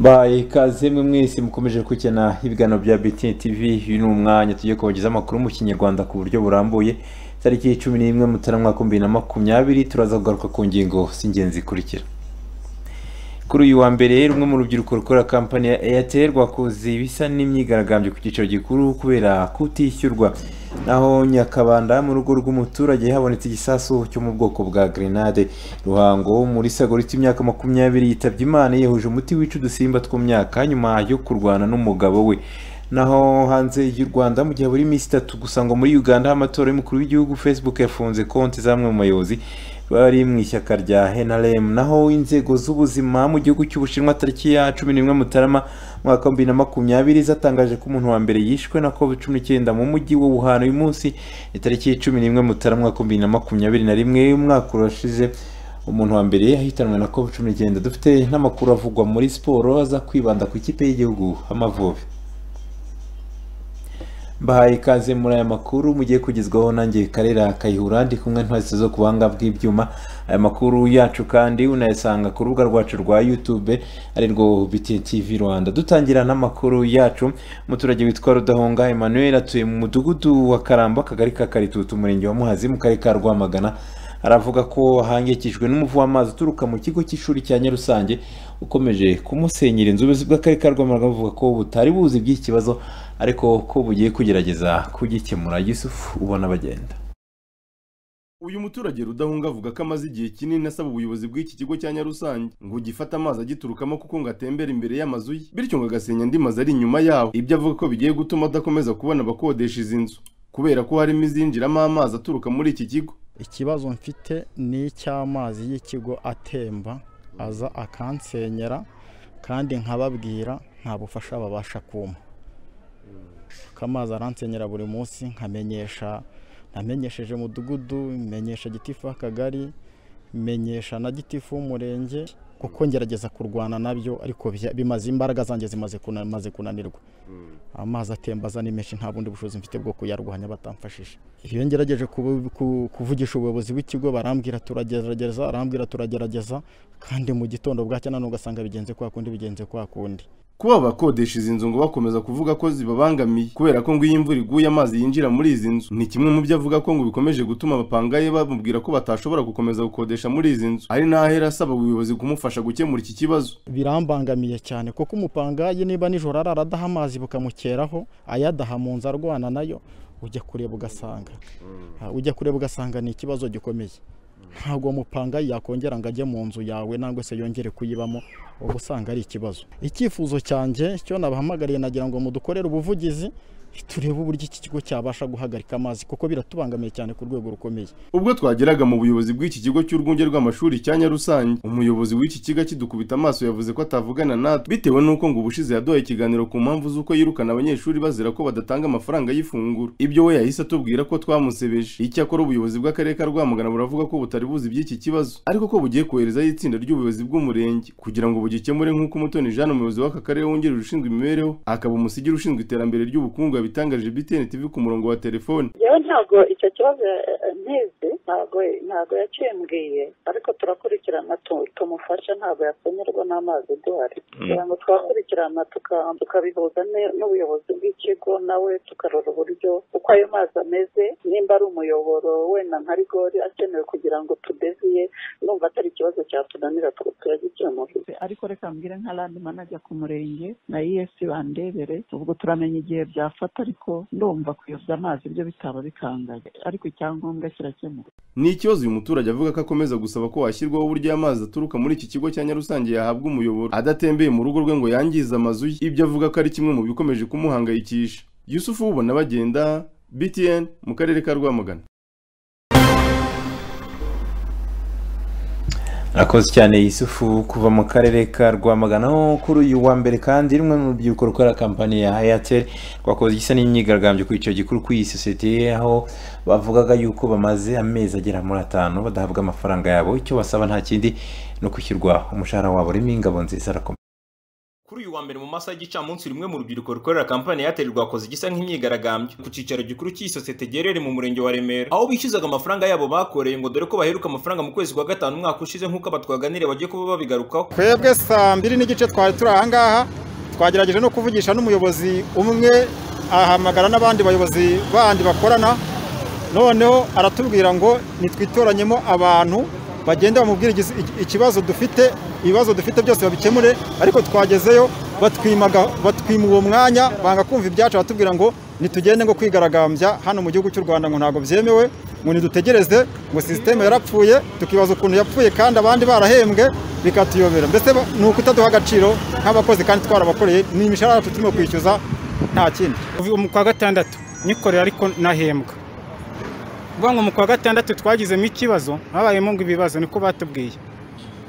bayi ikaze mwe mwese mukomeje gukena ibiganiro bya BTN TV uyu ni umwanya tugiye kubagezaho amakuru mu kinyarwanda ku buryo burambuye tariki cumi n'imwe mutarama mwaka bibiri na makumyabiri turaza kugaruka ku ngingo z'ingenzi zikurikira kuri uyu wa mbere rumwe mu rubyiruko rukora kampani ya Airtel rwakoze ibisa n'imyigaragambyo ku cyicaro gikuru kubera kutishyurwa naho nyakabanda mu rugo rw'umuturage habonetse igisasu cyo mu bwoko bwa grenade ruhango muri sago rifite imyaka makumyabiri yitabye imana yihuje umuti wica udusimba two mu myaka nyuma yo kurwana n'umugabo we naho hanze y'u Rwanda mu gihe buri minsi itatu gusa ngo muri Uganda amatora y'umukuru w'igihugu Facebook yafunze konti zamwe mu bayobozi bari mu ishyaka rya NRM naho inzego z'ubuzima mu gihugu cy'Ubushinwa tariki ya cumi n'imwe Mutarama mwaka wa bibiri na makumyabiri zatangaje ko umuntu wa mbere yishwe na covid cumi n'icyenda mu mujyi wa Wuhan uyu munsi ni tariki ya cumi n'imwe Mutarama mwaka wa bibiri na makumyabiri na rimwe umwaka urashize umuntu wa mbere yahitanwe na covid cumi n'icyenda dufite n'amakuru avugwa muri siporo aza kwibanda ku ikipe y'igihugu Amavubi mbahaye ikaze muri aya makuru mugiye kugezwaho nanjye karera kayihura ndi kumwe ntwese zo ku buhanga bw'ibyuma aya makuru yacu kandi unayasanga ku rubuga rwacu rwa youtube ari rwo BTN TV Rwanda dutangira n'amakuru yacu umuturage witwa Rudahonga Emmanuel atuye mu mudugudu wa Karamba akagari ka Karitutu umurenge wa Muhazi mu karere ka Rwamagana aravuga ko ahangikijwe n'umuvu w'amazi uturuka mu kigo cy'ishuri cya Nyarusange ukomeje kumusenyera inzu ubuyobozi bw'akarere ka Rwamagana buvuga ko butari buzi by'iki kibazo ariko ko bugiye kugerageza kugikemura Yusufu ubona bagenda uyu muturage rudahunga avuga ko amaze igihe kinini asaba ubuyobozi bw'iki kigo cya nyarusange ngo gifate amazi agiturukamo kuko ngo atembera imbere y'amazu ye bityo ngo agasenya andi mazu ari inyuma yaho ibyo avuga ko bigiye gutuma adakomeza kubona abakodesha izi nzu kubera ko harimo izinjiramo amazi aturuka muri iki kigo ikibazo mfite ni icy'amazi y'ikigo atemba aza akansenyera kandi nkababwira nta bufasha babasha kumpa amazi aransenyera buri munsi nkamenyesha namenyesheje umudugudu menyesha gitifu w'akagari menyesha na gitifu w'umurenge kuko ngerageza kurwana nabyo ariko bimaze imbaraga zanjye zimaze kunanirwa amazi atembaza ni menshi nta bundi bushobozi mfite bwo kuyarwanya batamfashije iyo ngerageje kuvugisha ubuyobozi bw'ikigo barambwira turagerageza arambwira turagerageza kandi mu gitondo bwacya nanone ugasanga bigenze kwa kundi bigenze kwa kundi kuba abakodesha izi nzu ngo bakomeza kuvuga ko zibabangamiye kubera ko ngo iyo imvura iguye amazi yinjira muri izi nzu ni kimwe mu byo avuga ko ngo bikomeje gutuma abapangaye bamubwira ko batashobora gukomeza gukodesha muri izi nzu ari n'ahera asaba ubuyobozi kumufasha gukemura iki kibazo birambangamiye cyane kuko umupangaye niba nijoro arara adaha amazi bukamukeraho ayadaha mu nzu arwana nayo ujya kureba ugasanga ujya kureba ugasanga ni ikibazo gikomeye ntabwo mupanga yakongera ngo ajye mu nzu yawe nangwa se yongere kuyibamo uba usanga ari ikibazo icyifuzo cyanjye cyo nabahamagariye nagira ngo mudukorere ubuvugizi turebe uburyo iki kigo cyabasha guhagarika amazi kuko biratubangamiye cyane ku rwego rukomeye ubwo twageraga mu buyobozi bw'iki kigo cy'urwunge rw'amashuri cya Nyarusange umuyobozi w'iki kigo kidukubita amaso yavuze ko atavugana natwe bitewe n'uko ngo ubushize yaduhaye ikiganiro ku mpamvu z'uko yirukana abanyeshuri bazira ko badatanga amafaranga y'ifunguro ibyo we yahise atubwira ko twamusebeje icyakora ubuyobozi bw'akarere ka rwamagana buravuga ko butari buzi iby'iki kibazo ariko ko bugiye koherezaho itsinda ry'ubuyobozi bw'umurenge kugira ngo bugikemure nk'uko umutoni jean umuyobozi w'aka karere wungirije ushinzwe imibereho akaba umusigire ushinzwe iterambere ry'ubukungu yabitangarije BTN TV ku murongo wa telefone yewe ntabwo icyo kibazo ntizi ntabwo ntabwo yacimbwiye ariko turakurikirana tumufasha ntabwo yasonerwa n'amazi duhari kugira ngo twakurikirana tukabihuza n'ubuyobozi bw'ikigo nawe tukarora uburyo uko ayo mazi ameze nimba ari umuyoboro wenda nka rigori akenewe kugira ngo tudeziye numva atari ikibazo cyatunanira turagikemura ariko reka mbwire nka landi manager ku murenge na ES bandebere ubwo turamenya igihe byafata ariko ndumva kuyobya amazi ibyo bitaba bikangaye ariko icyangombwa kirakemuka ni ikibazo uyu muturage avuga ko akomeza gusaba ko hashyirwaho uburyo amazi aturuka muri iki kigo cya Nyarusange yahabwa umuyoboro adatembeye mu rugo rwe ngo yangize amazu ye ibyo avuga ko ari kimwe mu bikomeje kumuhangayikisha Yusufu ubona bagenda BTN mu karere ka Rwamagana Akoze cyane Yusufu kuva mu karere ka Rwamagana kuri uyu wa mbere kandi rumwe mu rubyiruko rukora kampani ya Airtel rwakoze igisa n'imyigaragambyo ku cyicaro gikuru ku iyi sosiyete aho bavugaga yuko bamaze amezi agera muri atanu badahabwa amafaranga yabo icyo basaba nta kindi ni ukwishyurwa umushahara wabo rimwe ingabo nziza arakomeye kuri uyu wa mbere mu masaha y'igicamunsi rumwe mu rubyiruko rukorera kampani ya airtel rwakoze igisa nk'imyigaragambyo ku cyicaro gikuru cy'iyi sosiyete giherereye mu murenge wa remera aho bishyuzaga amafaranga yabo bakoreye ngo dore ko baheruka amafaranga mu kwezi kwa gatanu umwaka ushize nk'uko abatwaganire bagiye kuba babigarukaho twebwe saa mbiri n'igice twari turi ahangaha twagerageje no kuvugisha n'umuyobozi umwe ahamagara n'abandi bayobozi bandi bakorana noneho aratubwira ngo nitwitoranyemo abantu bagenda bamubwira ikibazo dufite ibibazo dufite byose babikemure ariko twagezeyo batwima uwo mwanya banga kumva ibyacu batubwira ngo nitugende ngo kwigaragambya hano mu gihugu cy'u rwanda ngo ntabwo byemewe ngo nidutegereze ngo sisiteme yarapfuye tukibaza ukuntu yapfuye kandi abandi barahembwe bikatuyobera mbese ni ukutaduha agaciro nk'abakozi kandi twarabakoreye ni imishahara turimo kwishyuza nta kindi mu kwa gatandatu nikorera ariko nahembwa vuga ngo mu kwa gatandatu twagizemo ikibazo habayemo ngo ibibazo niko batubwiye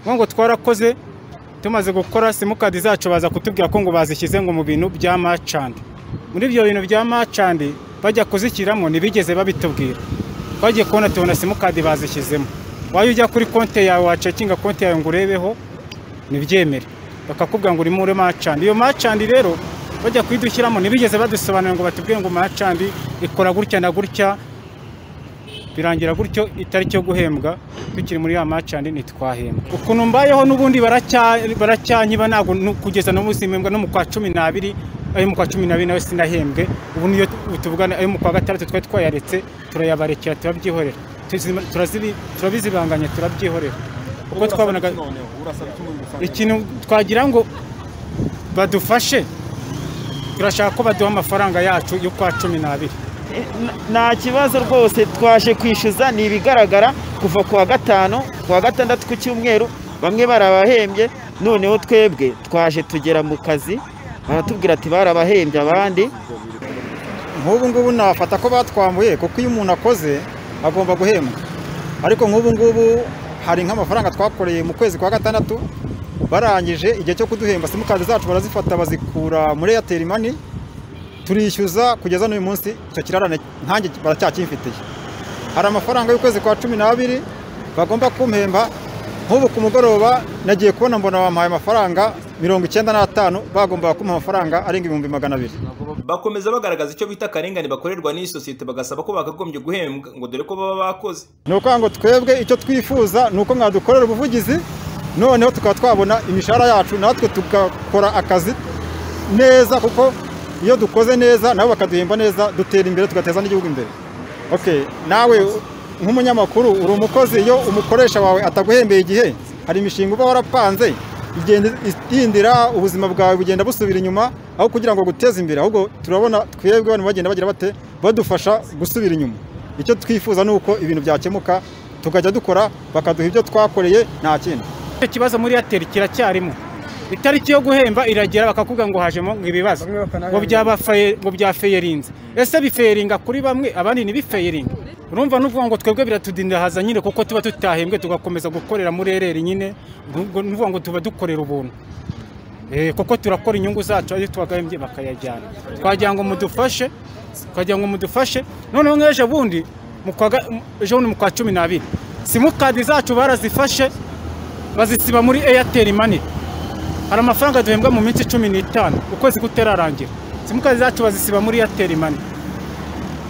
vuga ngo twarakoze tumaze gukora simukadi zacu baza kutubwira ko ngo bazishyize ngo mu bintu bya macandi muri ibyo bintu bya macandi bajya kuzishyiramo ntibigeze babitubwira twagiye kubona tubona simukadi bazishyizemo wajya ujya kuri konti yawe wacekinga konti yawe ngo urebeho ntibyemere bakakubwira ngo urimo ure macandi iyo macandi rero bajya kuyidushyiramo ntibigeze badusobanurira ngo batubwire ngo macandi ikora gutya na gutya birangira gutyo itariki yo guhembwa tukiri muri ya macandi ntitwahembwa ukuntu mbayeho n'ubundi baracyanyiba ntabwo kugeza n'ubu simpembwa no mu kwa cumi n'abiri ayo mu kwa cumi n'abiri nawe sinahembwe ubu niyo tuvugana ayo mu kwa gatandatu twari twayaretse turayabarekera turabyihorera turabizibanganya turabyihorera kuko twabonaga ikintu twagira ngo badufashe turashaka ko baduha amafaranga yacu y'ukwa cumi n'abiri nta kibazo rwose twaje kwishyuza ni ibigaragara kuva ku wa gatanu ku wa gatandatu ku cyumweru bamwe barabahembye noneho twebwe twaje tugera mu kazi baratubwira ati barabahembye abandi nk'ubu ngubu nafata ko batwambuye kuko iyo umuntu akoze agomba guhembwa ariko nk'ubu ngubu hari nk'amafaranga twakoreye mu kwezi kwa gatandatu barangije igihe cyo kuduhemba simukadi zacu barazifata bazikura muri eyateri mani turishyuza kugeza n'uyu munsi icyo kirarane nkange baracyacyifitiye hari amafaranga y'ukwezi kwa cumi n'abiri bagomba kumpemba nk'ubu ku mugoroba nagiye kubona mbona bamuhaye amafaranga mirongo icyenda n'atanu bagombaga kumuha amafaranga arenga ibihumbi magana abiri bakomeza bagaragaza icyo bita akarengane bakorerwa n'iyi sosiyete bagasaba ko bakagombye guhembwa ngo dore ko baba bakoze ni ukuvuga ngo twebwe icyo twifuza ni uko mwadukorera ubuvugizi noneho tukaba twabona imishahara yacu natwe tugakora akazi neza kuko iyo dukoze neza nabo bakaduhemba neza dutera imbere tugateza n'igihugu imbere oke nawe nk'umunyamakuru uri umukozi iyo umukoresha wawe ataguhembeye igihe hari imishinga uba warapanze idindira ubuzima bwawe bugenda busubira inyuma aho kugira ngo guteze imbere ahubwo turabona twebwe abantu bagenda bagira bate badufasha gusubira inyuma icyo twifuza ni uko ibintu byakemuka tukajya dukora bakaduha ibyo twakoreye nta kindi icyo kibazo muri eyateri kiracyarimo itariki yo guhemba iragera bakakubwira ngo hajemo ngo ibibazo ngo ngo byafeyerinze ese bifeyeringa kuri bamwe abandi ntibifeyeringa urumva n'uvuga ngo twebwe biratudindahaza nyine kuko tuba tutahembwe tugakomeza gukorera muri ereri nyine n'uvuga ngo tuba dukorera ubuntu kuko turakora inyungu zacu ayo twagahembye bakayajyana twagira ngo mudufashe twagira ngo mudufashe noneho nk'ejo bundi ejo bundi mu kwa cumi n'abiri simukadi zacu barazifashe bazisiba muri eyateri mani hari amafaranga duhembwa mu minsi cumi n'itanu ukwezi kutararangira simukadi zacu bazisiba muri eyateri mani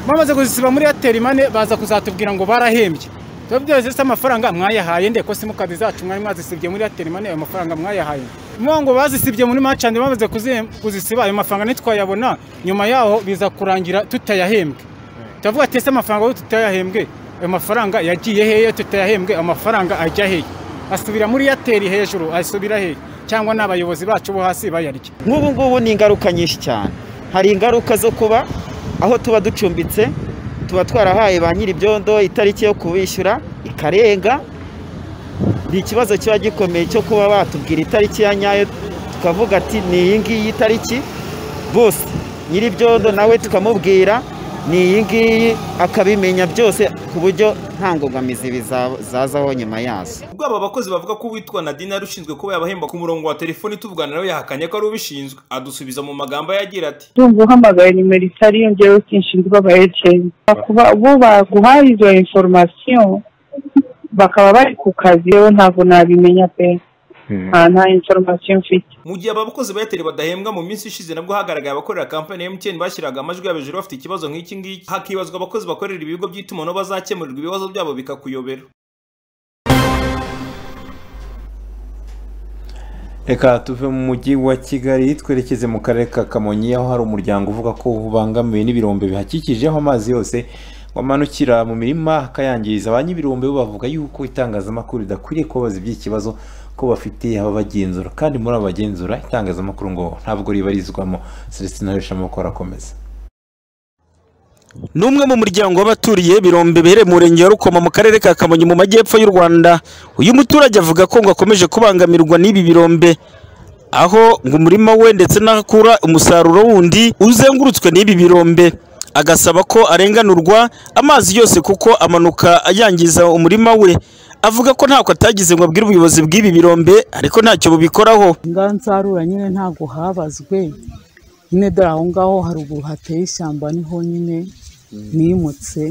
bamaze kuzisiba muri eyateri mani baza kuzatubwira ngo barahembye tubabwira se amafaranga mwayahaye nde ko simukadi zacu mwari mwazisibye muri eyateri mani ayo mafaranga mwayahaye mwa ngo bazisibye muri macandi bamaze kuzisiba ayo mafaranga ntitwayabona nyuma yaho biza kurangira tutayahembwe turavuga ati ese amafaranga yo tutayahembwe ayo mafaranga yagiye heye tutayahembwe amafaranga ajya heye asubira muri eyateri hejuru asubira heye cyangwa n'abayobozi bacu bo hasi bayarya nk'ubu ngubu ni ingaruka nyinshi cyane hari ingaruka zo kuba aho tuba ducumbitse tuba twarahaye ba nyir'ibyondo itariki yo kubishyura ikarenga ni ikibazo kiba gikomeye cyo kuba batubwira itariki ya nyayo tukavuga ati ni iyi ngiyi itariki bose nyir'ibyondo nawe tukamubwira ni iyi ngiyi akabimenya byose ku buryo nta ngombamizi zazaho nyuma yazo ubwo bakozi bavuga ko uwitwa nadine yari ushinzwe kuba yabahemba ku murongo wa telefoni tuvugana nawe yahakanye ko ari ubishinzwe adusubiza mu magambo agira ati ndumva uhamagaye nimero itari yongeyeho inshinga ibaba eyateri kuba bo baguhaye izo inforomasiyo bakaba bari ku kazi yewe ntabwo nabimenya pe nta nta inforomasiyo mfite mu gihe abakozi ba airtel badahembwa mu minsi ishize nabwo hagaragaye abakorera kampani ya mtn bashyiraga amajwi yabo hejuru bafite ikibazo nk'iki ngiki hakibazwa abakozi bakorera ibigo by'itumanaho bazakemurirwa ibibazo byabo bikakuyobera reka tuve mu mujyi wa kigali twerekeze mu karere ka kamonyi aho hari umuryango uvuga ko ubangamiwe n'ibirombe bihakikije aho amazi yose wamanukira mu mirima akayangiza ba ny'ibirombe bo bavuga yuko itangazamakuru ridakwiriye kubabaza iby'ikibazo ko bafite ababagenzura kandi muri abo bagenzura itangazamakuru ngo ntabwo ribarizwamo celestin arishamo arakomeza ni umwe mu muryango w'abaturiye birombe bihereye mu murenge wa Rukoma mu karere ka Kamonyi mu majyepfo y'u Rwanda uyu muturage avuga ko ngo akomeje kubangamirwa n'ibi birombe aho ngo umurima we ndetse n'ahakura umusaruro wundi uzengurutswe n'ibi birombe agasaba ko arenganurwa amazi yose kuko amanuka ayangiza umurima we avuga ko ntako atagize ngo abwire ubuyobozi bw'ibi birombe ariko ntacyo bubikoraho ngaho nsarura nyine ntabwo habazwe nyine dore aho ngaho haruguru hateye ishyamba niho nyine nimutse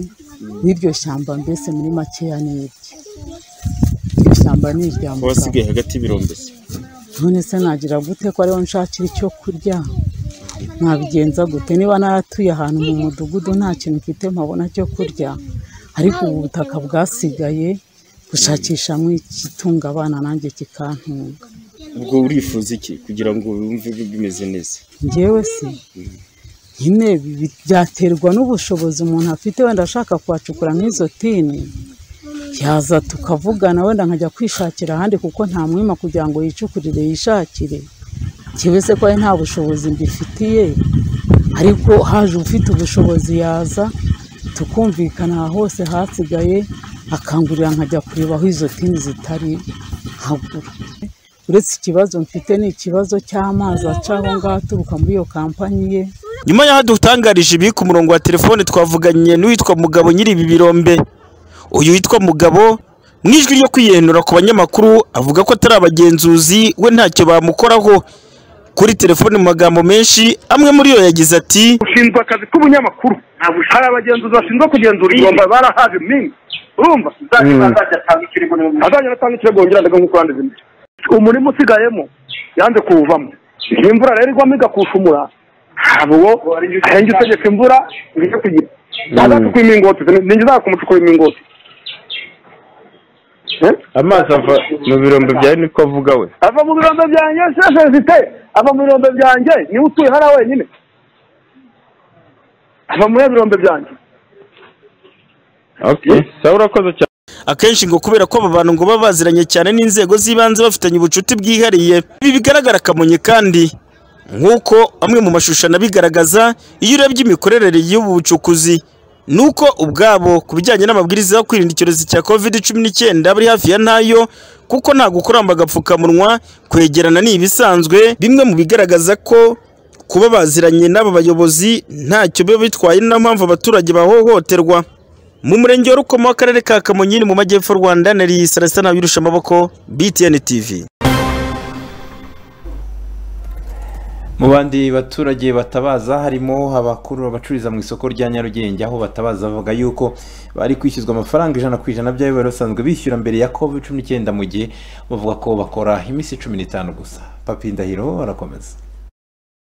n'iryo shyamba mbese muri makeya ni irye iryo shyamba ni irya mugabo hagati y'ibirombe none se nagira gute ko ariho nshakira icyo kurya nabigenza gute niba naratuye ahantu mu mudugudu nta kintu mfite mpabona cyo kurya ariko ubu butaka bwasigaye gushakishamo ikitunga abana nanjye kikantunga ubwo urifuza iki kugira ngo wumve bimeze neza njyewe se nyine bi- bi- byaterwa n'ubushobozi umuntu afite wenda ashaka kuhacukura nk'izo tini yaza tukavugana wenda nkajya kwishakira ahandi kuko nta mwima kugira ngo yicukurire yishakire njyewe se ko ari nta bushobozi mbifitiye ariko haje ufite ubushobozi yaza tukumvikana aha hose hasigaye akangurira nkajya kureba aho izo tini zitari nkagura uretse ikibazo mfite ni ikibazo cy'amazi aca aho ngaho aturuka muri iyo kampanyi ye nyuma y'aho dutangarije ibi ku murongo wa telefone twavuganye n'uwitwa mugabo nyiri ibi birombe uyu witwa mugabo mu ijwi ryo kwiyenura ku banyamakuru avuga ko atari abagenzuzi we ntacyo bamukoraho kuri telefone mu magambo menshi amwe muri yo yagize ati ushinzwe akazi k'ubunyamakuru hari abagenzuzi bashinzwe kugenzura igihombo barahaje minsi urumva azajya atanga ikirego azajya atanga ikirego wongera ndaga nk'uko yanditse imbere umurima usigayemo yanze kuwuvamo iyi imvura rero igwamo igakushumura ntabwo arenga utegeka imvura ije kugira azacukura imingoti ninjye kumucukura imingoti amazi ava mu birombe byawe niko avuga we ava mu birombe byanjye sefezite ava mu birombe byanjye niwe utuye hariya wenyine ava muri birombe byanjye sawa urakoze cyane akenshi ngo kubera ko aba bantu ngo baba baziranye cyane n'inzego z'ibanze bafitanye ubucuti bwihariye ibi bigaragara kamonyi kandi nk'uko amwe mu mashusho anabigaragaza iyo urebye imikorere y'ubu bucukuzi ni uko ubwabo ku bijyanye n'amabwiriza yo kwirinda icyorezo cya covid cumi n'icyenda bari hafi ya ntayo kuko nta gukuramba agapfukamunwa kwegerana ni ibisanzwe bimwe mu bigaragaza ko kuba baziranye n'aba bayobozi ntacyo biba bitwaye ni na mpamvu abaturage bahohoterwa mu murenge wa Rukomo w'akarere ka Kamonyi ni mu majyepfo y'u Rwanda nari Sarasana wirusha amaboko BTN TV mu bandi baturage batabaza harimo abakuru bacururiza mu isoko rya nyarugenge aho batabaza bavuga yuko bari kwishyuzwa amafaranga ijana ku ijana by'ayo bari basanzwe bishyura mbere ya covid cumi n'icyenda mu gihe bavuga ko bakora iminsi cumi n'itanu gusa papi ndahiro arakomeza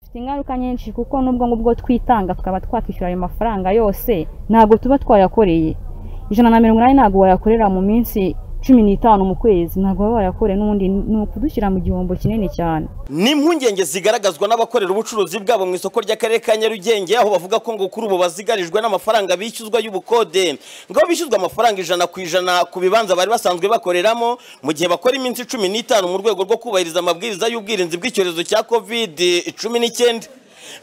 bifite ingaruka nyinshi kuko nubwo ngubwo twitanga tukaba twakwishyura ayo mafaranga yose ntabwo tuba twayakoreye ijana na mirongo inani ntabwo wayakorera mu minsi cumi n'itanu mu kwezi ntabwo baba bayakoreye n'ubundi ni ukudushyira mu gihombo kinini cyane ni impungenge zigaragazwa n'abakorera ubucuruzi bwabo mu isoko ry'akarere ka nyarugenge aho bavuga ko ngo kuri ubu bazigarijwe n'amafaranga bishyuzwa y'ubukode ngo bishyuzwa amafaranga ijana ku ijana ku bibanza bari basanzwe bakoreramo mu gihe bakora iminsi cumi n'itanu mu rwego rwo kubahiriza amabwiriza y'ubwirinzi bw'icyorezo cya covid cumi n'icyenda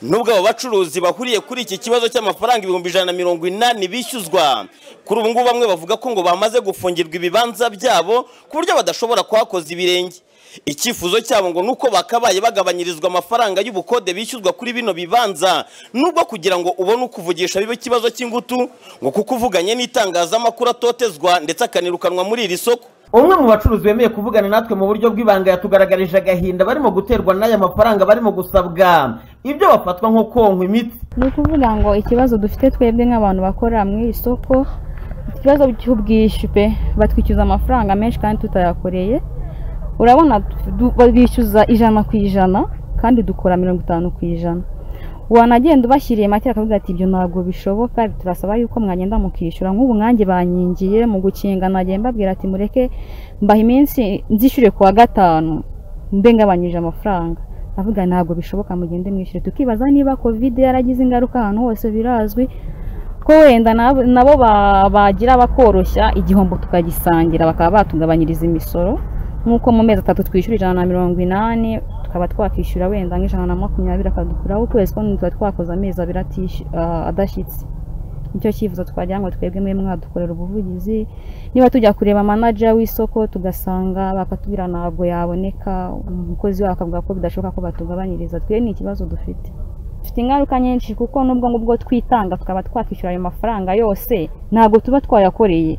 nubwo abo bacuruzi bahuriye kuri iki kibazo cy'amafaranga ibihumbi ijana na mirongo inani bishyuzwa kuri ubu ngubu bamwe bavuga ko ngo bamaze gufungirwa ibibanza byabo ku buryo badashobora kuhakoza ibirenge icyifuzo cyabo ngo ni uko bakabaye bagabanyirizwa amafaranga y'ubukode bishyuzwa kuri bino bibanza nubwo kugira ngo ubone uko uvugisha bibe ikibazo cy'ingutu ngo kuko uvuganye n'itangazamakuru atotezwa ndetse akanirukanwa muri iri soko umwe mu bacuruzi bemeye kuvugana natwe mu buryo bw'ibanga yatugaragarije agahinda barimo guterwa n'aya mafaranga barimo gusabwa ibyo bafatwa nko konkwa imiti ni ukuvuga ngo ikibazo dufite twebwe nk'abantu bakora mu iri soko ikibazo cy'ubwishyu pe batwishyuza amafaranga menshi kandi tutayakoreye urabona du- ba- bishyuza ijana ku ijana kandi dukora mirongo itanu ku ijana wanagenda ubashyiriye make bakavuga ati ibyo ntabwo bishoboka turasaba yuko mwagenda mukishyura nk'ubu mwange bankingiye mu gukinga nagiye mbabwira ati mureke mbaha iminsi nzishyure kuwa gatanu mbe ngabanyije amafaranga avuga ntabwo bishoboka mugende mwishyure tukibaza niba kovide yaragize ingaruka ahantu hose birazwi ko wenda nabo- nabo ba- bagira bakoroshya igihombo tukagisangira bakaba batugabanyiriza imisoro nk'uko mu mezi atatu twishyura ijana na mirongo inani tukaba twakwishyura wenda nk'ijana na makumyabiri akadukuraho ukwezi kumwe tuba twakoze amezi abiri atish- ah, adashyitse nicyo cyifuzo twagira ngo twebwe mwe mwadukorera ubuvugizi niba tujya kureba manager w'isoko tugasanga bakatubwira ntabwo yaboneka umukozi wawe akavuga ko bidashoboka ko batugabanyiriza twe ni ikibazo dufite dufite ingaruka nyinshi kuko nubwo ngubwo twitanga tukaba twakwishyura ayo mafaranga yose ntabwo tuba twayakoreye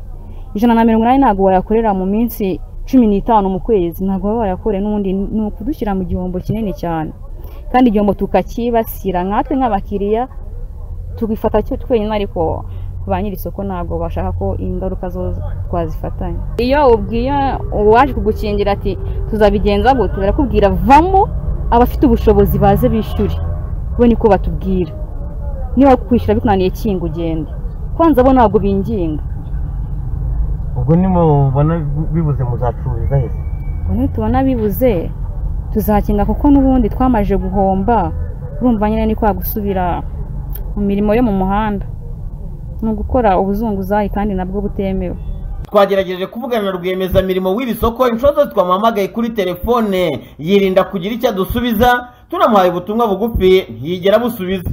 ijana na mirongo inani ntabwo wayakorera mu minsi cumi n'itanu mu kwezi ntabwo baba wayakoreye n'ubundi ni ukudushyira mu gihombo kinini cyane kandi igihombo tukakibasira nkatwe nk'abakiriya tubifata cyo twenyine ariko ba nyiri isoko ntabwo bashaka ko ingaruka zo twazifatanya iyo ubwiye uwaje kugukingira ati tuzabigenza gute barakubwira vamo abafite ubushobozi baze bishyure we niko batubwira niba kwishyura bikunaniye kinga ugende kwanza bo ntabwo binginga ubwo nimubona bibuze muzacururiza he ubwo nitubona bibuze tuzakinga kuko n'ubundi twamaje guhomba urumva nyine ni kwa gusubira mu mirimo yo mu muhanda ni ugukora ubuzunguzayi kandi nabwo butemewe twagerageje kuvugana na rwiyemezamirimo w'iri soko inshuro zose twamuhamagaye kuri telefone yirinda kugira icyo adusubiza tunamuhaye ubutumwa bugufi ntiyigera busubiza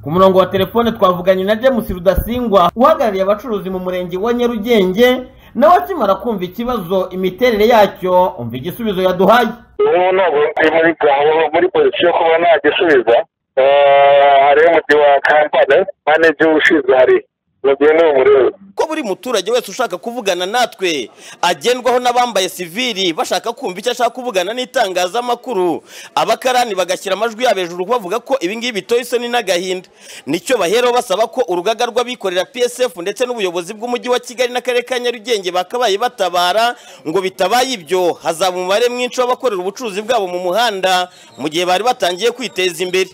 ku murongo wa telefone twavuganye na james rudasingwa uhagarariye abacuruzi mu murenge wa nyarugenge nawe akimara kumva ikibazo imiterere yacyo umva igisubizo yaduhaye n'ubu ntabwo ari muri gahunda muri pozisiyo yo kuba nagisubiza Eh, hariho umuti wa kampani maneji ushinzwe hari mugihe ni umurebe ko buri muturage wese ushaka kuvugana natwe agendwaho n'abambaye sivili bashaka kumva icyo ashaka kuvugana n'itangazamakuru abakarani bagashyira amajwi yabo hejuru bavuga ko ibingibi bitoye isoni n'agahinda nicyo baheraho basaba ko urugaga rw'abikorera psf ndetse n'ubuyobozi bw'umujyi wa kigali n'akarere ka nyarugenge bakabaye batabara ngo bitabaye ibyo hazaba umubare mwinshi w'abakorera ubucuruzi bwabo mu muhanda mu gihe bari batangiye kwiteza imbere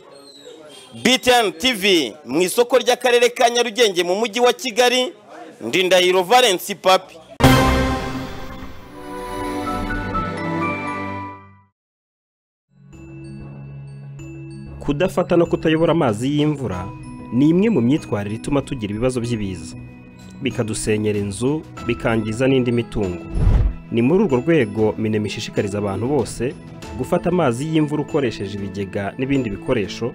BTN TV mu isoko ry'akarere ka Nyarugenge mu mujyi wa Kigali Ndindahiro Valence Papi kudafata no kutayobora amazi y'imvura ni imwe mu myitwarire ituma tugira ibibazo by'ibiza bikadusenyera inzu bikangiza n'indi mitungo ni muri urwo rwego minema ishishikariza abantu bose gufata amazi y'imvura ukoresheje ibigega n'ibindi bikoresho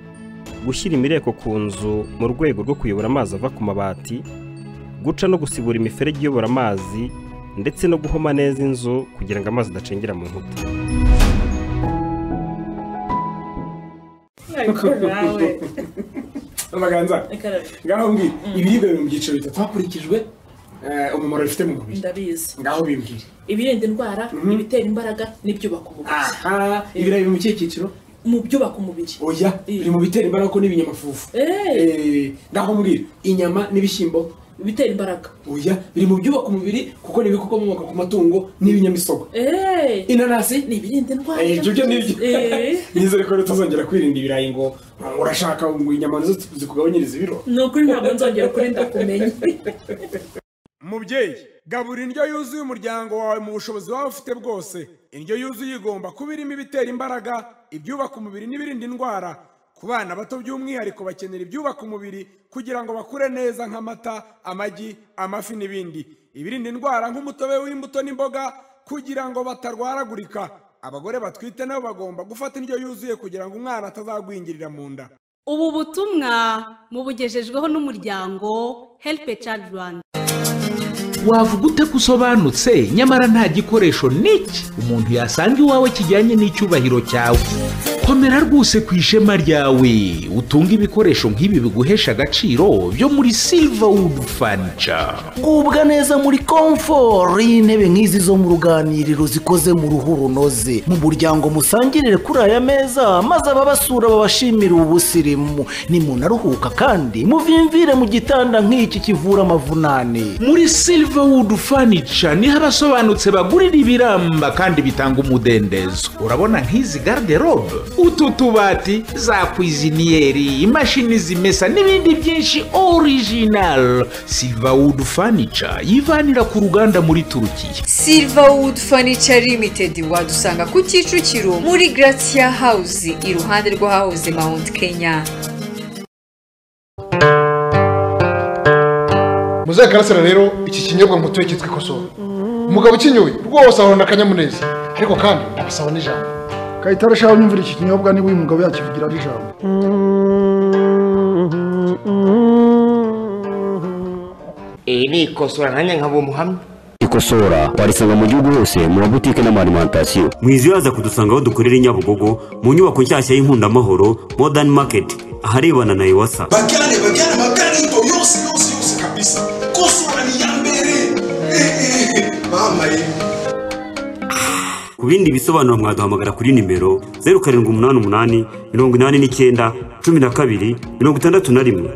gushyira imireko ku nzu mu rwego rwo kuyobora amazi ava ku mabati guca no gusibura imiferege iyobora amazi ndetse no guhoma neza inzu kugira ngo amazi adacengera mu nkuta amaganza ngaho mbwira ibiribwa biri mu byiciro bitatu hakurikijwe eh, umumaro bifite mu mubiri ndabizi ngaho bimbwire ibirinda indwara ibitera imbaraga n'ibyubaka umubiri aha ibirayi biri mu kihe cyiciro mu byubaka umubiri oya biri mu bitera imbaraga ko n'ibinyamafufu Eh, ngaho mbwira inyama n'ibishyimbo bitera imbaraga oya biri mu byubaka umubiri kuko ni ibikomoka ku matungo n'ibinyamisogwe inanasi ni ibirinda indwara Eh, ibyo byo nibyo Eh. nizere ko tuzongera kwirinda ibirayi ngo urashaka ngo inyama nizo zikugabanyiriza ibiro ni ukuri ntabwo nzongera ukuri ndakumenya mubyeyi gabura indyo yuzuye umuryango wawe mu bushobozi waba ufite bwose indyo yuzuye igomba kuba irimo ibitera imbaraga ibyubaka umubiri n'ibirinda indwara ku bana bato by'umwihariko bakenera ibyubaka umubiri kugira ngo bakure neza nk'amata amagi amafi n'ibindi ibirinda indwara nk'umutobe w'imbuto n'imboga kugira ngo batarwaragurika abagore batwite nabo bagomba gufata indyo yuzuye kugira ngo umwana atazagwingirira mu nda ubu butumwa mubugejejweho n'umuryango help a child rwanda wavuga ute ko usobanutse nyamara nta gikoresho n'iki umuntu yasanga iwawe kijyanye n'icyubahiro cyawe ko komera rwose ku ishema ryawe utunge ibikoresho nk'ibi biguhesha agaciro byo muri silverwood furniture gubwa neza muri komforo intebe nk'izi zo mu ruganiriro zikoze mu ruhu runoze mu muryango musangirire kuri aya meza maze ababasura babashimire ubusirimu nimunaruhuka kandi muvimvire mu gitanda nk'iki kivura amavunane muri silverwood furniture niho abasobanutse bagurira ibiramba kandi bitanga umudendezo urabona nk'izi garderobe utu tubati za kwiziniyeri imashini zimesa n'ibindi byinshi orijinal silverwood furniture yivanira ku ruganda muri turukiya silverwood furniture limited wadusanga ku kicukiro muri gratia house iruhande rw'ahahoze mount kenya muzaye karasira rero iki kinyobwa mutuye cyitwa ikosoho umugabo ukinyoye rwose ahorana akanyamuneza ariko kandi abasaba n'ijambo kayitare ashaka nyumvira iki kinyobwa niba uyu mugabo yakivugira ari ijambo iyi ni ikosora nanjye nkaba umuhamya ikosora warisanga mu gihugu hose mu mabutike n'amarimantasiyo mwizibaza kudusanga aho dukorera i nyabugogo mu nyubako nshyashya y'inkundamahoro modern market aharebana na iwasa bajyane bajyane amakarito yose yose yose kabisa kosora ni iya mbere mama ye ku bindi bisobanuro mwaduhamagara kuri nimero zeru karindwi umunani umunani mirongo inani n'icyenda cumi na kabiri mirongo itandatu na rimwe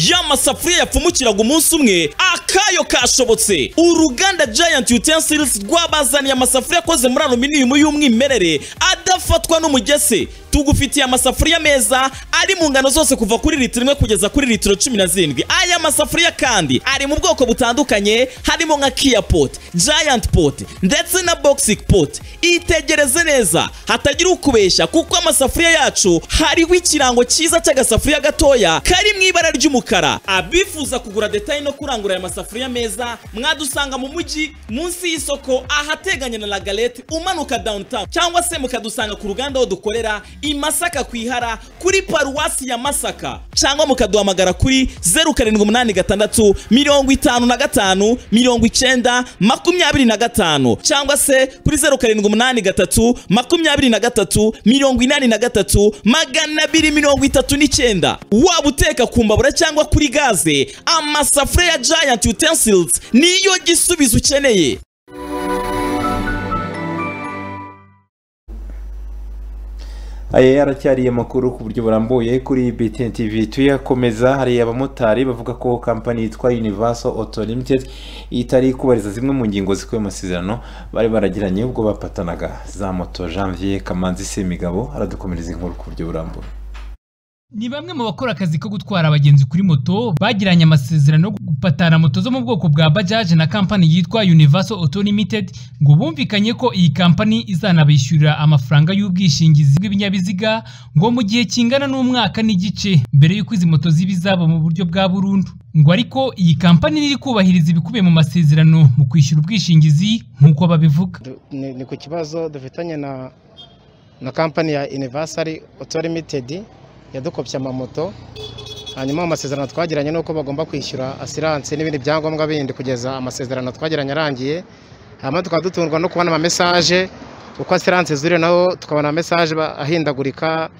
ya masafuriya yapfumukiraga umunsi umwe akayo kashobotse uruganda giant utensils rwabazaniye amasafuriya akoze muri aluminium y'umwimerere adafatwa n'umugese tugufitiye amasafuriya meza ari mu ngano zose kuva kuri litiro imwe kugeza kuri litiro cumi na zirindwi aya masafuriya kandi ari mu bwoko butandukanye harimo nka kia pot giant pot ndetse na boxic pot itegereze neza hatagira ukubeshya kuko amasafuriya yacu hariho ikirango cyiza cy'agasafuriya gatoya kari mu ibara ry'umukara abifuza kugura detaye no kurangura aya masafuriya meza mwadusanga mu mujyi munsi y'isoko ahateganye na lagalete umanuka downtown cyangwa se mukadusanga ku ruganda aho dukorera i masaka ku ihara kuri paruwasi ya masaka cyangwa mukaduhamagara kuri zeru karindwi umunani gatandatu mirongo itanu na gatanu mirongo icyenda makumyabiri na gatanu cyangwa se kuri zeru karindwi umunani gatatu makumyabiri na gatatu mirongo inani na gatatu magana abiri mirongo itatu n'icyenda waba uteka ku mbabura cyangwa kuri gaze amasafuriya ya giant utensils niyo gisubizo ukeneye aya aracyariye amakuru ku buryo burambuye kuri BTN TV tuyakomeza hari abamotari bavuga ko kampani yitwa Universal Auto Limited itari kubariza zimwe mu ngingo zikuwe mu masezerano bari baragiranye ubwo bapatanaga za moto Janvier Kamanzi Semigabo aradukomereza inkuru ku buryo burambuye ni bamwe mu bakora akazi ko gutwara abagenzi kuri moto bagiranye amasezerano yo gupatana moto zo mu bwoko bwa bajaje na kampani yitwa Universal Auto Limited ngo bumvikanye ko iyi kampani izanabishyurira amafaranga y'ubwishingizi bw'ibinyabiziga ngo mu gihe kingana n'umwaka n'igice mbere y'uko izi moto ziba izabo mu buryo bwa burundu ngo ariko iyi kampani ntiri kubahiriza ibikubiye mu masezerano mu kwishyura ubwishingizi nk'uko babivuga ni ku kibazo dufitanye na na kampani ya Universal Auto Limited yadukopye amamoto hanyuma amasezerano twagiranye nuko bagomba kwishyura asiranse n'ibindi byangombwa bindi kugeza amasezerano twagiranye arangiye hanyuma tukaba dutungwa no kubona amamesaje uko asiranse zuriye naho tukabona amesaje ahindagurika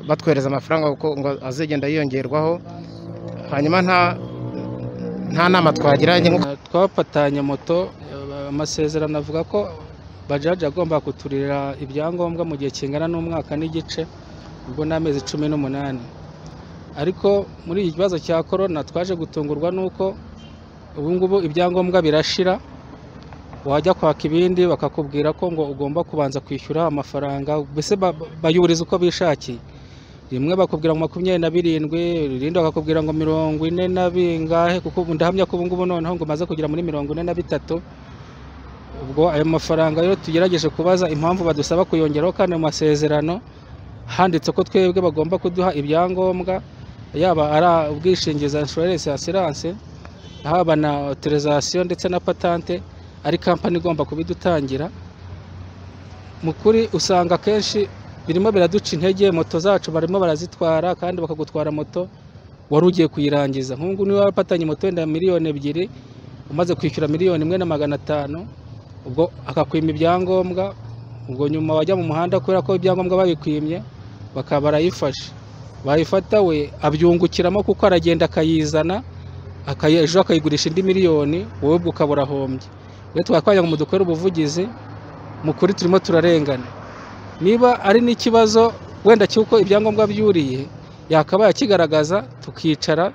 batwohereza amafaranga kuko ngo azigenda yiyongerwaho hanyuma nta nama twagiranye twapatanye moto amasezerano avuga ko bajaji agomba kuturira ibyangombwa mu gihe kingana n'umwaka n'igice ubwo ni amezi cumi n'umunani ariko muri iki kibazo cya korona twaje gutungurwa n'uko ubungubu ibyangombwa birashira wajya kwaka ibindi bakakubwira ko ngo ugomba kubanza kwishyura amafaranga mbese bayuriza uko bishakiye rimwe bakubwira ngo makumyabiri na birindwi irindi bakakubwira ngo mirongo ine na bingahe kuko ndahamya ko ubungubu noneho ngo umaze kugera muri mirongo ine na bitatu ubwo ayo mafaranga rero tugerageje kubaza impamvu badusaba kuyongeraho kandi mu masezerano handitse ko twebwe bagomba kuduha ibyangombwa yaba ari ubwishingizi insurance asiranse haba na otorizasiyo ndetse na patante ari kampani igomba kubidutangira mu kuri usanga akenshi birimo biraduca intege moto zacu barimo barazitwara kandi bakagutwara moto wari ugiye kuyirangiza nk'ubu niba wapatanye moto wenda miliyoni ebyiri umaze kwishyura miliyoni imwe na magana atanu ubwo akakwima ibyangombwa ngo nyuma bajya mu muhanda kubera ko ibyangombwa babikwimye bakaba barayifashe bayifata we abyungukiramo kuko aragenda akayizana akayi- ejo akayigurisha indi miliyoni wowe ubwo ukaba urahombye rero twakwagira ngo mudukore ubuvugizi mu kuri turimo turarengana niba ari n'ikibazo wenda cy'uko ibyangombwa byuriye yakabaye akigaragaza tukicara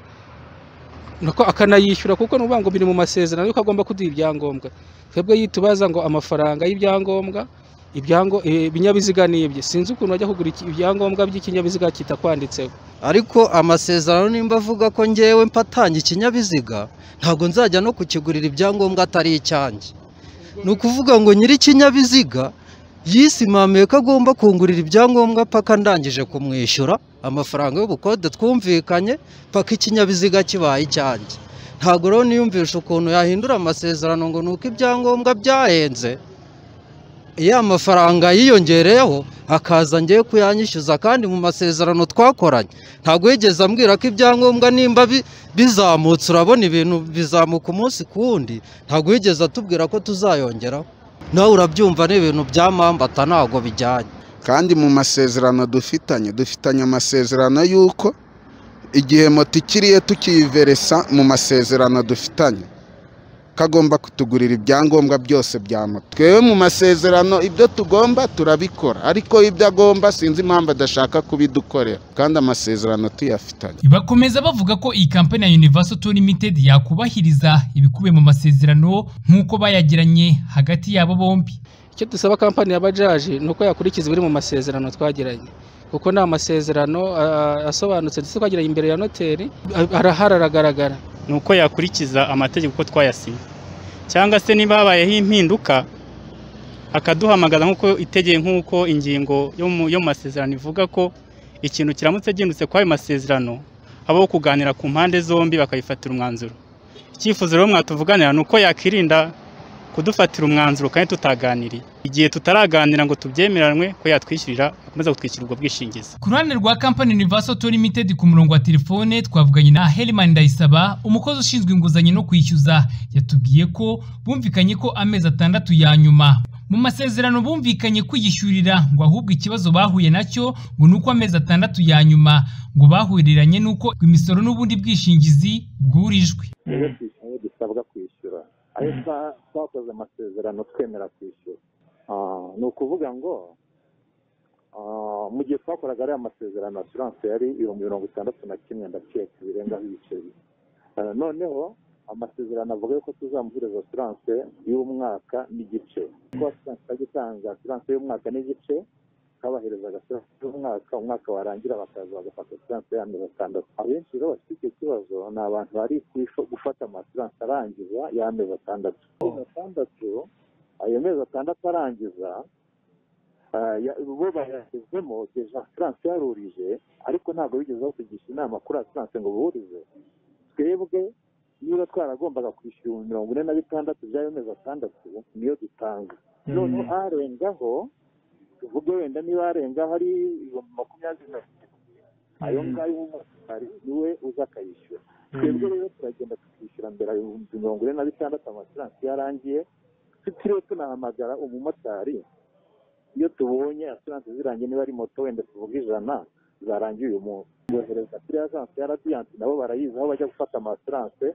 nuko akanayishyura kuko ni ukuvuga ngo biri mu masezerano yuko agomba kuduha ibyangombwa twebwe yitubaza ngo amafaranga y'ibyangombwa ibyango eh, ibinyabiziga ni ibye sinzi ukuntu bajya kugura iki- ibyangombwa by'ikinyabiziga kitakwanditseho ariko amasezerano nimba avuga ko ngewe mpatanye ikinyabiziga ntabwo nzajya no kukigurira ibyangombwa atari icyanjye ni ukuvuga ngo nyiri ikinyabiziga yisimamiye ko agomba kungurira ibyangombwa paka ndangije kumwishyura amafaranga y'ubukode twumvikanye paka ikinyabiziga kibaye icyanjye ntabwo rero niyumvisha ukuntu yahindura amasezerano ngo ni uko ibyangombwa byahenze iyo amafaranga yiyongereyeho akaza ngewe kuyanyishyuza kandi mu masezerano twakoranye ntabwo yigeze ambwira ko ibyangombwa nimba bi- bizamutse urabona ibintu bizamuka umunsi ku wundi ntabwo yigeze atubwira ko tuzayongeraho nawe urabyumva ni ibintu bya mpambata ntabwo bijyanye kandi mu masezerano dufitanye dufitanye amasezerano y'uko igihe moto ikiriye tukiyiveresa mu masezerano dufitanye ko agomba kutugurira ibyangombwa byose bya moto twewe mu masezerano ibyo tugomba turabikora ariko ibyo agomba sinzi impamvu adashaka kubidukorera kandi amasezerano tuyafitanye bakomeza bavuga ko iyi kampani ya Universal Tour Limited yakubahiriza ibikubiye mu masezerano nk'uko bayagiranye hagati yabo bombi icyo dusaba kampani ya bajaji ni uko yakurikiza ibiri mu masezerano twagiranye kuko ni amasezerano ah, asobanutse ndetse twagiranye imbere ya noteri ah, arahari aragaragara ni uko yakurikiza amategeko uko twayasinye cyangwa se niba habayeho impinduka akaduhamagaza nk'uko itegeye nk'uko ingingo yo mu yo mu masezerano ivuga ko ikintu kiramutse gihindutse kuri ayo masezerano habaho kuganira ku mpande zombi bakayifatira umwanzuro icyifuzo rero mwatuvuganira ni uko yakirinda kudufatira umwanzuro kandi tutaganiriye igihe tutaraganira ngo tubyemeranwe ko yatwishyurira akomeza kutwishyura ubwo bwishingizi ku ruhande rwa kampani Universal Tour Limited ku murongo wa telefone twavuganye na Herman Ndayisaba umukozi ushinzwe inguzanyo no kwishyuza yatubwiye ko bumvikanye ko amezi atandatu ya nyuma mu masezerano bumvikanye kwiyishyurira ngo ahubwo ikibazo bahuye nacyo ngo ni uko amezi atandatu ya nyuma ngo bahuriranye n'uko imisoro n'ubundi bwishingizi bwurijwe ayo dusabwa kwishyura ayo twa- twakoze amasezerano twemera kwishyura Ah, ni ukuvuga ngo ah, mu gihe twakoraga ariya masezerano asiranse yari ibihumbi mirongo itandatu na kimwe ndakeka birengaho ibiceri Ah, noneho amasezerano avuga yuko tuzamuhereza asiranse y'umwaka n'igice kuko asiranse ajya itanga asiranse y'umwaka n'igice twabaherezaga asiranse y'umwaka umwaka warangira bakaza bagafata asiranse y'amezi atandatu abenshi rero bafite icyo kibazo ni abantu bari kwisho- gufata amasiranse arangiza y'amezi atandatu amezi atandatu ayo mezi atandatu arangiza ah, ya- bo bayashyizemo deja asiranse yarurije ariko ntabwo bigeze batugisha inama kuri asiranse ngo burize twebwe niba twaragombaga kwishyura ibihumbi mirongo ine na bitandatu by'ayo mezi atandatu niyo dutanga noneho arengaho tuvuge wenda niba arengaho ari ibihumbi makumyabiri na ayo ngayo umumotari niwe uza akayishyura twebwe rero turagenda tukishyura mbere ayo bihumbi mirongo ine na bitandatu amasiransi yarangiye tutiriwe tunahamagara umumotari iyo tubonye asiransi zirangiye niba ari moto wenda tuvuga ijana zarangiye uyu munsi bohereza kuri ajanse ya radiyanti nabo barayizi aho bajya gufata amasiranse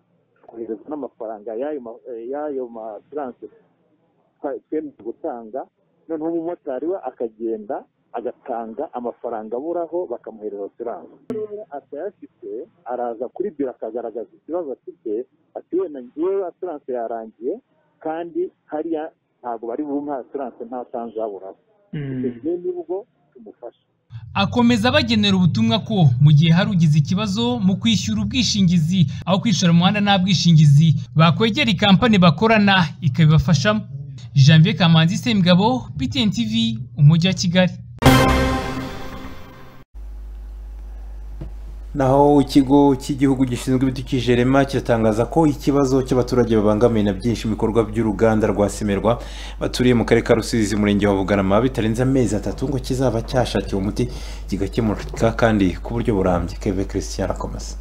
kohereza n'amafaranga y'ayo ma- eh, y'ayo masiranse twa- twemeye gutanga noneho umumotari we akagenda agatanga amafaranga aburaho bakamuhereza asiranse rero atayafite araza kuri biro akagaragaza ikibazo afite ati wenda ngewe asiranse yarangiye kandi hariya ntabwo bari bumpe asiranse nta tanze aburaho ibyo nibwo tumufasha akomeza bagenera ubutumwa ko mu gihe hari ugize ikibazo mu kwishyura ubwishingizi aho kwishyura umuhanda nta bwishingizi bakwegera ikampani bakorana ikabibafashamo janvier kamanzi semugabo btn tv umujyi wa kigali naho ikigo cy'igihugu gishinzwe ibidukikije rema kiratangaza ko ikibazo cy'abaturage babangamiye na byinshi ibikorwa by'uruganda rwa semerwa baturiye mu karere ka rusizi umurenge wa bugarama bitarenze amezi atatu ngo kizaba cyashakiwe umuti kigakemuka kandi ku buryo burambye keve christian arakomeza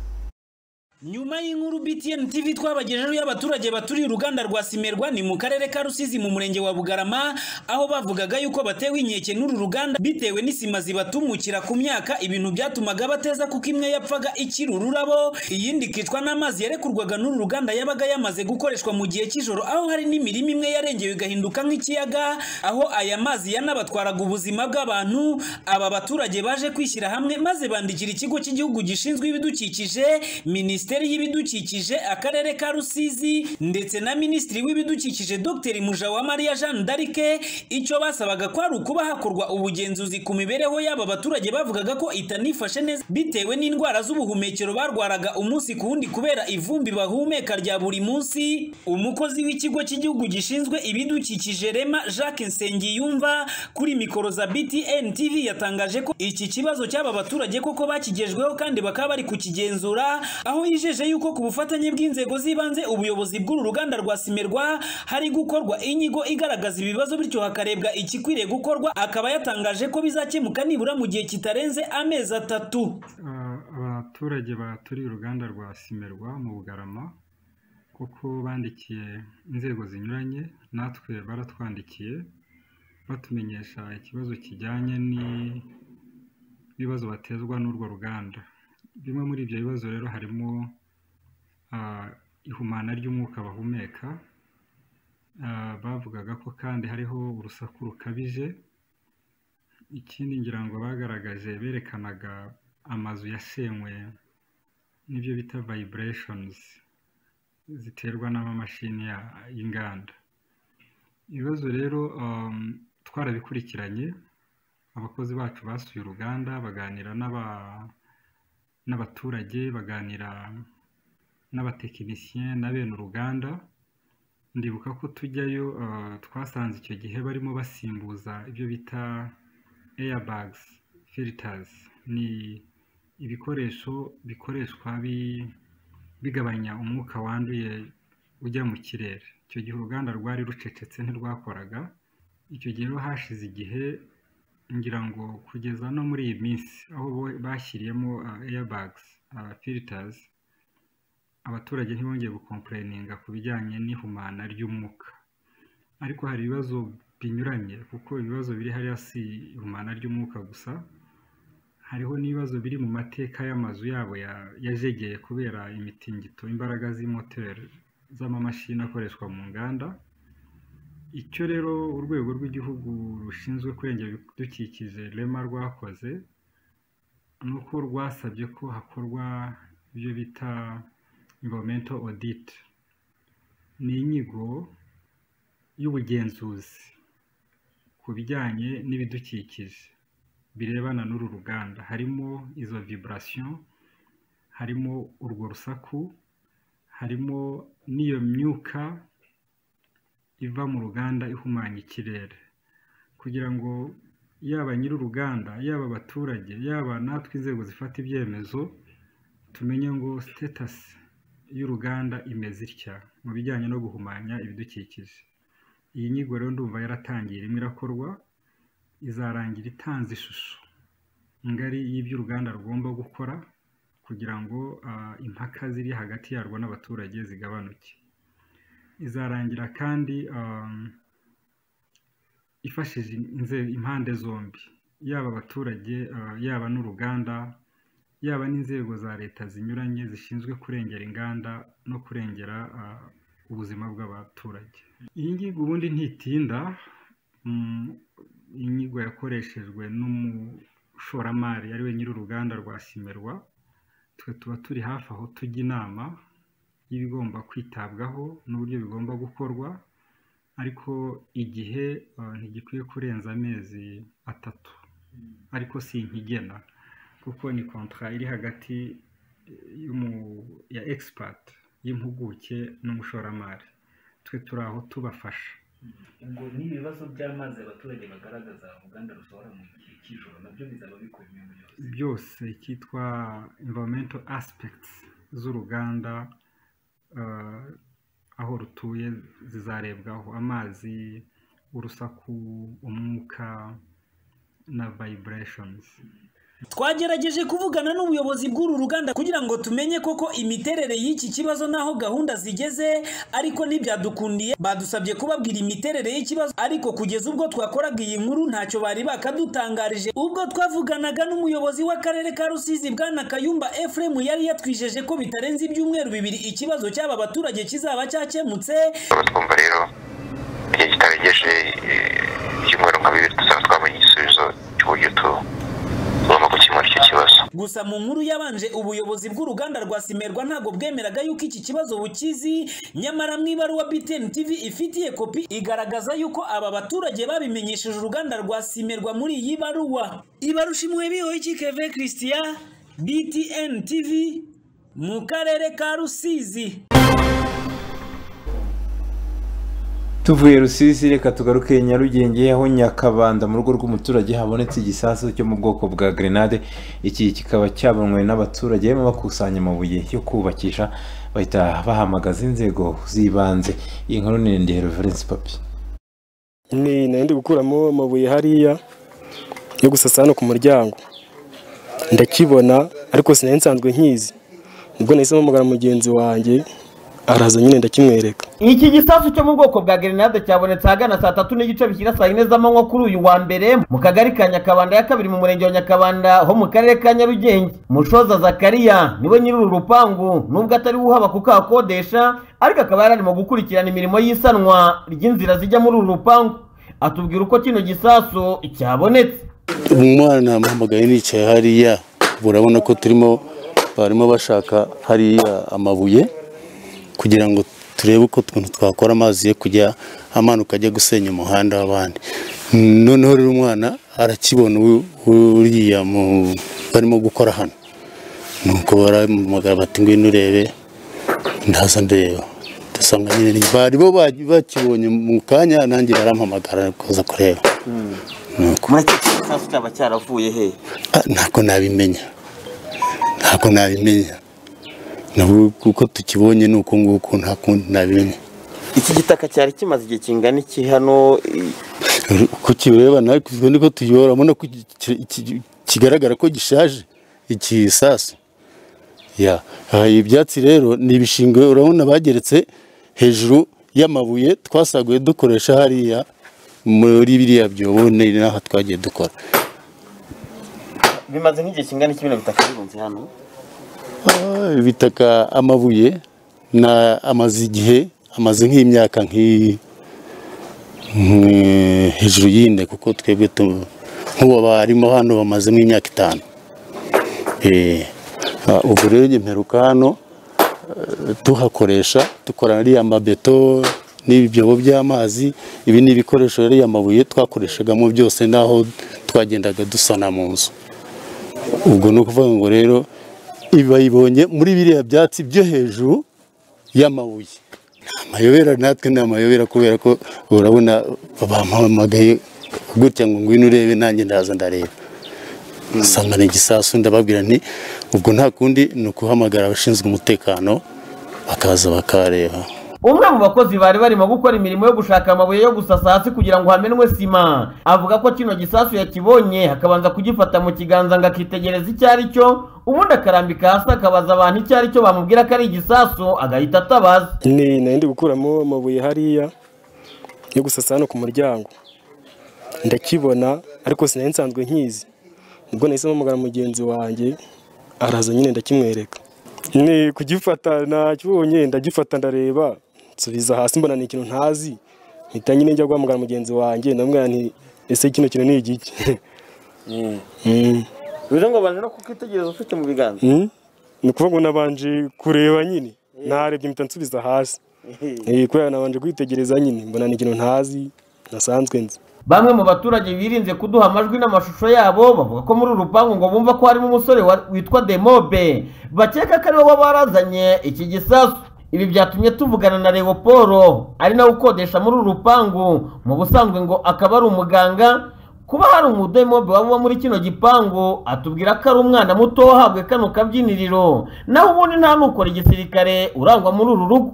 nyuma y'inkuru btn tv twabagejejeho y'abaturage baturiye uruganda rwa simerwa ni mu karere ka rusizi mu murenge wa bugarama aho bavugaga yuko batewe inkeke n'uru ruganda bitewe n'isima zibatumukira ku myaka ibintu byatumaga bateza kuko imwe yapfaga ikiri ururabo iyindi ikicwa n'amazi yarekurwaga n'uru ruganda yabaga yamaze gukoreshwa mu gihe cy'ijoro aho hari n'imirima imwe yarengewe igahinduka nk'ikiyaga aho aya mazi yanabatwaraga ubuzima bw'abantu aba baturage baje kwishyira hamwe maze bandikira ikigo cy'igihugu gishinzwe ibidukikije minisitiri minisiteri y'ibidukikije akarere ka rusizi ndetse na minisitiri w'ibidukikije dr mujawamariya jeanne d'arike icyo basabaga ko ari ukuba hakorwa ubugenzuzi ku mibereho y'aba baturage bavugaga ko itanifashe neza bitewe n'indwara z'ubuhumekero barwaraga umunsi ku wundi kubera ivumbi bahumeka rya buri munsi umukozi w'ikigo cy'igihugu gishinzwe ibidukikije rema jacques nsengiyumva kuri mikoro za btn tv yatangaje ko iki kibazo cy'aba baturage koko bakigejweho kandi bakaba bari kukigenzura aho yijeje yuko ku bufatanye bw'inzego z'ibanze ubuyobozi bw'uru ruganda rwa simerwa hari gukorwa inyigo igaragaza ibibazo bityo hakarebwa ikikwiriye gukorwa akaba yatangaje ko bizakemuka nibura mu gihe kitarenze amezi atatu abaturage baturiye uruganda rwa simerwa mu bugarama kuko bandikiye inzego zinyuranye natwe baratwandikiye batumenyesha ikibazo kijyanye n'ibibazo batezwa n'urwo ruganda bimwe muri ibyo bibazo rero harimo ihumana ry'umwuka bahumeka bavugaga ko kandi hariho urusaku rukabije ikindi ngira ngo bagaragaje berekanaga amazu yasenywe n'ibyo bita vibrations ziterwa n'amamashini y'inganda ibibazo rero twarabikurikiranye abakozi bacu basuye uruganda baganira n'aba n'abaturage baganira n'abatekinisiye na bene uruganda ndibuka ko tujyayo twasanze icyo gihe barimo basimbuza ibyo bita airbags filters ni ibikoresho bikoreshwa bigabanya umwuka wanduye ujya mu kirere icyo gihe uruganda rwari rucecetse ntirwakoraga icyo gihe hashize igihe ngira ngo kugeza no muri iyi minsi aho bashyiriyemo airbags filters abaturage ntibongeye gukompureninga ku bijyanye n'ihumana ry'umwuka ariko hari ibibazo binyuranye kuko ibibazo biri hariya si ihumana ry'umwuka gusa hariho n'ibibazo biri mu mateka y'amazu yabo yajegeye kubera imitingito imbaraga z'imoteri z'amamashini akoreshwa mu nganda icyo rero urwego rw'igihugu rushinzwe kurengera ibidukikije rema rwakoze ni uko rwasabye ko hakorwa ibyo bita environmental audit ni inyigo y'ubugenzuzi ku bijyanye n'ibidukikije birebana n'uru ruganda harimo izo viburasiyo harimo urwo rusaku harimo n'iyo myuka iva mu ruganda ihumanya ikirere kugira ngo yaba nyir'uruganda yaba abaturage yaba natwe inzego zifata ibyemezo tumenye ngo sitatasi y'uruganda imeze itya mu bijyanye no guhumanya ibidukikije iyi nyigo rero ndumva yaratangiye irimo irakorwa izarangira itanze ishusho ngari y'iby'uruganda rugomba gukora kugira ngo impaka ziri hagati yarwo n'abaturage zigabanuke izarangira kandi ifashije impande zombi yaba abaturage yaba n'uruganda yaba n'inzego za leta zinyuranye zishinzwe kurengera inganda no kurengera ubuzima bw'abaturage iyi ngiyi ubundi ntitinda inyigo yakoreshejwe n'umushoramari ari we nyir'uruganda rwa simerwa twe tuba turi hafi aho tujya inama y'ibigomba kwitabwaho n'uburyo bigomba gukorwa ariko igihe ntigikwiye kurenza amezi atatu ariko si nkigena kuko ni kontra iri hagati ya egisipati y'impuguke n'umushoramari twe turi aho tubafasha ubwo n'ibibazo by'amazi abaturage bagaragaza uruganda rusohora mu gihe cy'ijoro nabyo bizaba bikubiye mu byose byose cyitwa imvamento aspegiti z'uruganda aho rutuye zizarebwaho amazi urusaku umwuka na vibrations twagerageje kuvugana n'ubuyobozi bw'uru ruganda kugira ngo tumenye koko imiterere y'iki kibazo n'aho gahunda zigeze ariko ntibyadukundiye badusabye kubabwira imiterere y'ikibazo ariko kugeza ubwo twakoraga iyi nkuru ntacyo bari bakadutangarije ubwo twavuganaga n'umuyobozi w'akarere ka rusizi bwana kayumba efuremu yari yatwijeje ko bitarenze ibyumweru bibiri ikibazo cy'aba baturage kizaba cyakemutse twumva rero igihe kitarengeje ibyumweru nka bibiri tuzaba twabonye igisubizo cy'uburyo tu gusa mu nkuru yabanje ubuyobozi bw'uruganda rwa simerwa ntabwo bwemeraga yuko iki kibazo bukizi nyamara mu ibaruwa btn tv ifitiye kopi igaragaza yuko aba baturage babimenyesheje uruganda rwa simerwa muri iyi baruwa ibarushimwe bihoye ikikeve christian btn tv mu karere ka rusizi tuvuye rusizi reka tugaruke nyarugenge aho nyakabanda mu rugo rw'umuturage habonetse igisasu cyo mu bwoko bwa grenade iki kikaba cyabonwe n'abaturage barimo bakusanya amabuye yo kubakisha bahita bahamagaza inzego z'ibanze iyi nkuru ni ndende reverence papi ni nari gukuramo amabuye hariya yo gusasa hano ku muryango ndakibona ariko sinari nsanzwe nkizi nibwo nahise mpamagara mugenzi wanjye araza nyine ndakimwereka iki gisasu cyo mu bwoko bwa grenade cyabonetse ahagana saa tatu n'igice bishyira saa yine z'amanywa kuri uyu wa mbere mu kagari ka nyakabanda ya kabiri mu murenge wa nyakabanda ho mu karere ka nyarugenge mushoza zakariya niwe nyiri uru rupangu nubwo atari we uhaba kuko ahakodesha ariko akaba yari arimo gukurikirana imirimo y'isanwa ry'inzira zijya muri uru rupangu atubwira uko kino gisasu cyabonetse umwana muhamagaye nicaye hariya urabona ko turimo barimo bashaka hariya amabuye kugira ngo turebe uko twakora amazi yo kujya amanuka ajya gusenya umuhanda w'abandi noneho rero umwana arakibona uriya barimo gukora hano nuko baramugara bati ngwino urebe ndaza ndeba dusanga nyine bari bo bakibonye mu kanya nanjye arampamagara kuza kureba cyaba cyaravuye he ntabwo nabimenya ntabwo nabimenya nabo kuko tukibonye ni uku nguku nta kundi nabimenya iki gitaka cyari kimaze igihe kingana iki hano uko kireba nawe niko tuyibona urabona ko kigaragara ko gishaje iki sasu ibyatsi rero ni ibishingwe urabona bageretse hejuru y'amabuye twasaguye dukoresha hariya muri biriya byobo ni n'aho twagiye dukora bimaze nk'igihe kingana iki bino bitaka birunze hano ibitaka amabuye amaze igihe amaze nk'imyaka hejuru y'ine kuko twebwe nk'uwo barimo hano bamazemo imyaka itanu ubwo rero mperuka hano tuhakoresha dukora ariya mabeto n'ibyobo by'amazi ibi ni ibikoresho ariya mabuye twakoreshagamo byose n'aho twagendaga dusana mu nzu ubwo ni ukuvuga ngo rero ibi bayibonye muri biriya byatsi byo hejuru y'amabuye amayobera natwe ni amayobera kubera ko urabona bampamagaye gutya ngo ngwino urebe nanjye ndaza ndareba usanga ni igisasu ndababwira nti ubwo nta kundi ni ukuhamagara abashinzwe umutekano bakaza bakareba umwe mu bakozi bari barimo gukora imirimo yo gushaka amabuye yo gusasa hasi kugira ngo hamenwe sima avuga ko kino gisasu yakibonye hakabanza kugifata mu kiganza ngo akitegereza icyo ari cyo ubundi akarambika hasi akabaza abantu icyo ari cyo bamubwira ko ari igisasu agahita atabaza ni nari gukuramo amabuye hariya yo gusasa hano ku muryango ndakibona ariko sinari nsanzwe nkizi nibwo nahise mpamagara mugenzi wanjye araza nyine ndakimwereka ni kugifata nakibonye ndagifata ndareba nsubiza hasi mbona ni ikintu ntazi mpita nyine njya guhamagara mugenzi wanjye ndamubwira nti ese kino kintu ni igiki bivuze ngo babanje no kukitegereza ufite mu biganza ni ukuvuga ngo nabanje kureba nyine narebye mpita nsubiza hasi kubera nabanje kwitegereza nyine mbona ni ikintu ntazi nasanzwe nzi bamwe mu baturage birinze kuduha amajwi n'amashusho yabo bavuga ko muri uru rupangu ngo bumva ko harimo umusore witwa demobe bakeka ko ariwe waba warazanye iki gisasu ibi byatumye tuvugana na Leopolo ari nawe ukodesha muri uru rupangu mu busanzwe ngo akaba ari umuganga kuba hari umudemobe waba uba muri kino gipangu atubwira ko ari umwana muto wahabwe kano kabyiniriro nawe ubundi nta nukora igisirikare urangwa muri uru rugo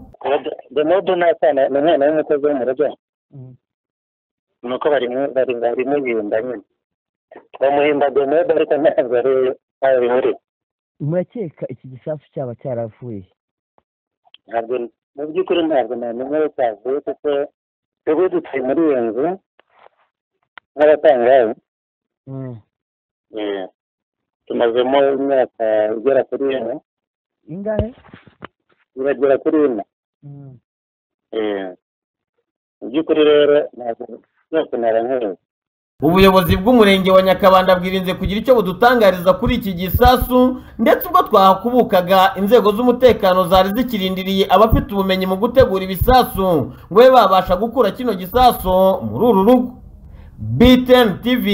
demobe ni umwana w'umukozi wo mu rugo nuko bari bari bari muyinda nyine bamuhemba domode ariko ntabwo ari abimuri murakeka iki gisasu cyaba cyaravuye ntabwo mu by'ukuri ntabwo namenya aho cyavuye kuko twebwe dutuye muri iyo nzu nk'abatangaye Eh, tumazemo imyaka igera kuri ine ingahe iragera kuri ine Eh, mu by'ukuri rero ntabwo byose narankuye ubuyobozi bw'umurenge wa nyakabanda bwirinze kugira icyo budutangariza kuri iki gisasu ndetse ubwo twahakubukaga inzego z'umutekano zari zikirindiriye abafite ubumenyi mu gutegura ibisasu ngo babe babasha gukura kino gisasu muri uru rugo btn tv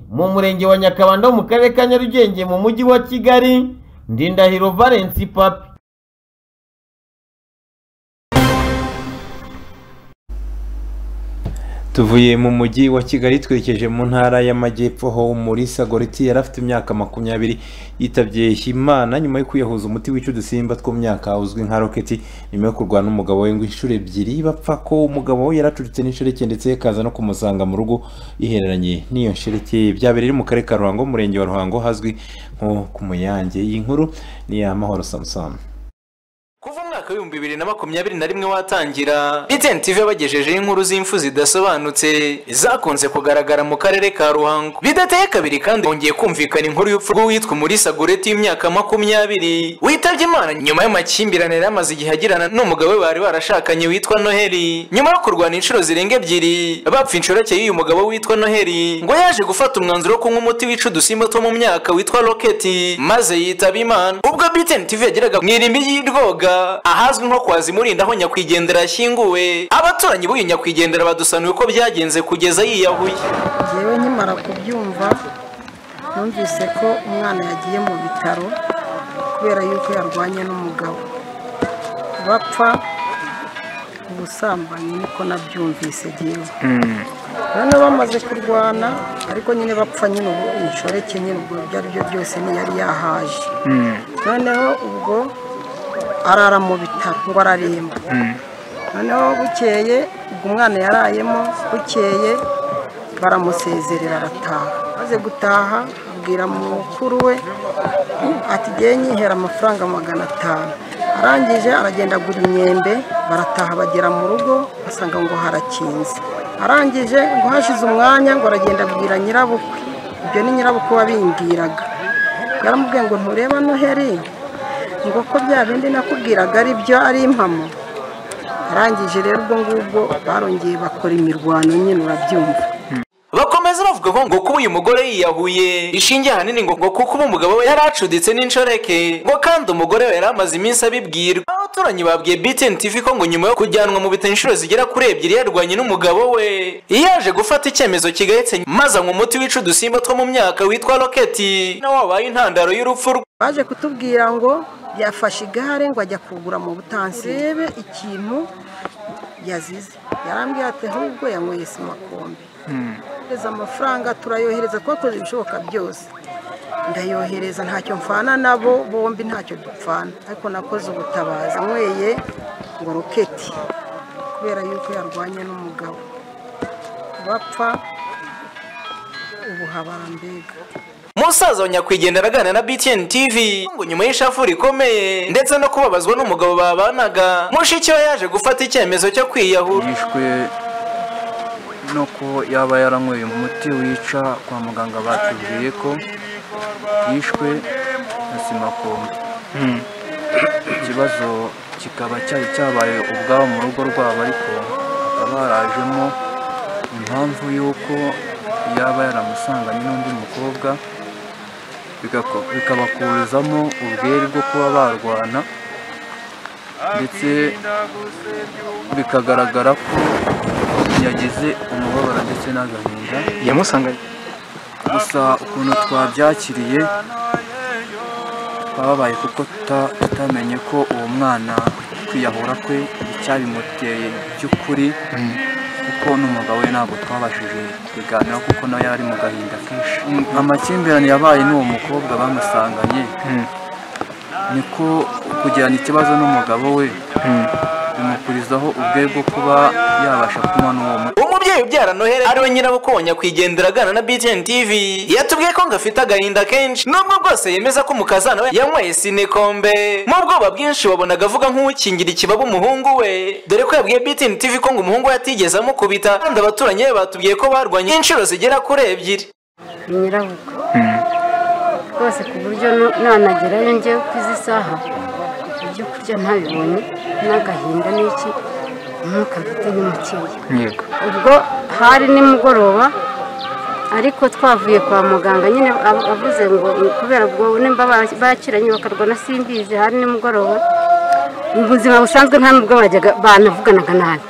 mu murenge wa nyakabanda wo mu karere ka nyarugenge mu mujyi wa kigali ndindahiro valence papi tuvuye mu mujyi wa kigali twerekeje mu ntara y'amajyepfo aho umulisa goriti yari afite imyaka makumyabiri yitabye imana nyuma yo kwiyahuza umuti wica udusimba two mu myaka uzwi nka roketi nyuma yo kurwana n'umugabo we ngo inshuro ebyiri bapfa ko umugabo we yaracuritse n'inshoreke ndetse akaza no kumusanga mu rugo ihereranye n'iyo nshoreke byabereye mu karere ka ruhango umurenge wa ruhango hazwi nko ku muyange iyi nkuru ni iy'amahoro samusoni kuva umwaka w'ibihumbi bibiri na makumyabiri na rimwe watangira btn tv yabagejejeho inkuru z'imfu zidasobanutse zakunze kugaragara mu karere ka ruhango bidateye kabiri kandi hongeye kumvikana inkuru y'urupfu rw'uwitwa umulisa goreti y'imyaka makumyabiri witabye imana nyuma y'amakimbirane yari amaze igihe agirana n'umugabo we bari barashakanye witwa noheli nyuma yo kurwana inshuro zirenga ebyiri bapfa inshorake y'uyu mugabo witwa noheli ngo yaje gufata umwanzuro wo kunywa umuti wica udusimba two mu myaka witwa roketi maze yitaba imana ubwo btn tv yageraga mu irimbi ry'irwoga ahazwi nko kwa zimurinda aho nyakwigendera yashyinguwe abaturanyi b'uyu nyakwigendera badusanuye uko byagenze kugeza yiyahuye yewe nkimara kubyumva numvise ko umwana yagiye mu bitaro kubera yuko yarwanye n'umugabo bapfa ubusambanyi niko nabyumvise yewe noneho bamaze kurwana ariko nyine bapfa nyine ubu inshoreke nyine ubwo ibyo ari byo byose ntiyari yahaje noneho ubwo arara mu bitaro ngo araremba noneho bukeye ubwo umwana yarayemo bukeye baramusezerera arataha maze gutaha abwira mukuru we ati ngewe nyihera amafaranga magana atanu arangije aragenda agura imyembe barataha bagera mu rugo basanga ngo harakinze arangije ngo hashize umwanya ngo aragenda abwira nyirabukwe ibyo ni nyirabukwe wabimbwiraga yaramubwiye ngo ntureba noheri ngo ko bya bindi nakubwiraga ari byo ari impamo arangije rero ubwo ngubwo barongeye bakora imirwano nyine urabyumva bakomeza bavuga ko ngo kuba uyu mugore yiyahuye ishingiye ahanini ngo ngo kuko uba umugabo we yari acuditse n'inshoreke ngo kandi umugore we yari amaze iminsi abibwirwa abaturanyi babwiye btn tv ko ngo nyuma yo kujyanwa mu bitaro inshuro zigera kuri ebyiri yarwanye n'umugabo we yaje gufata icyemezo kigayitse maze anywa umuti wica udusimba two mu myaka witwa roketi nawe wabaye intandaro y'urupfu rwe baje kutubwira ngo yafashe igare ngo ajya kugura mu butansi rebe ikintu yazize yarambwira ati ahubwo yanyweye simakombe yohereza amafaranga turayohereza twakoze ibishoboka byose ndayohereza ntacyo mfana nabo bombi ntacyo dupfana ariko nakoze ubutabazi anyweye ngo roketi kubera yuko yarwanye n'umugabo bapfa ubu habara mbega umusaza wa nyakwigendera araganira na btn tv ngo nyuma y'ishafu rikomeye ndetse no kubabazwa n'umugabo babanaga mushiki we yaje gufata icyemezo cyo kwiyahura yishwe nuko yaba yaranyweye umuti wica kwa muganga batubwiye ko yishwe na simakombe ikibazo kikaba cyari cyabaye ubwabo mu rugo rwabo ariko hakaba harajemo impamvu y'uko yaba yaramusanganye n'undi mukobwa bikabakurizamo ubwere bwo kuba barwana ndetse bikagaragara ko yagize umubabaro ndetse n'agahinda yamusanganye gusa ukuntu twabyakiriye twababaye kuko tuta- tutamenye ko uwo mwana kwiyahura kwe icyabimuteye by'ukuri kuko n'umugabo we ntabwo twabashije kubiganiraho kuko nawe yari ari mu gahinda kenshi amakimbirane yabaye n'uwo mukobwa bamusanganye niko kugirana ikibazo n'umugabo we bimukurizaho ubwe bwo kuba yabasha kunywa n'uwo muti umubyeyi umubyeyi ubyara noheli ariwe nyirabukobwa nyakwigendera aganira na btn tv yatubwiye ko ngo afite agahinda kenshi nubwo bwose yemeza ko umukazana we yanyweye sinekombe mu bwoba bwinshi wabonaga avuga nk'ukingira ikibaba umuhungu we dore ko yabwiye btn tv ko ngo umuhungu we atigeze amukubita kandi abaturanyi be batubwiye ko barwanye inshuro zigera kuri ebyiri nyirabukwe rwose ku buryo nu- nanagerayo njyewe ku izi saha ibyo kurya ntabibonye n'agahinda n'iki umwuka mfite n'umukiye yego ubwo hari nimugoroba ariko twavuye kwa muganga nyine ab- avuze ngo kubera ubwo nimba ba- bakiranye bakarwana simbizi hari nimugoroba mu buzima busanzwe nta nubwo bajyaga banavuganaga nabi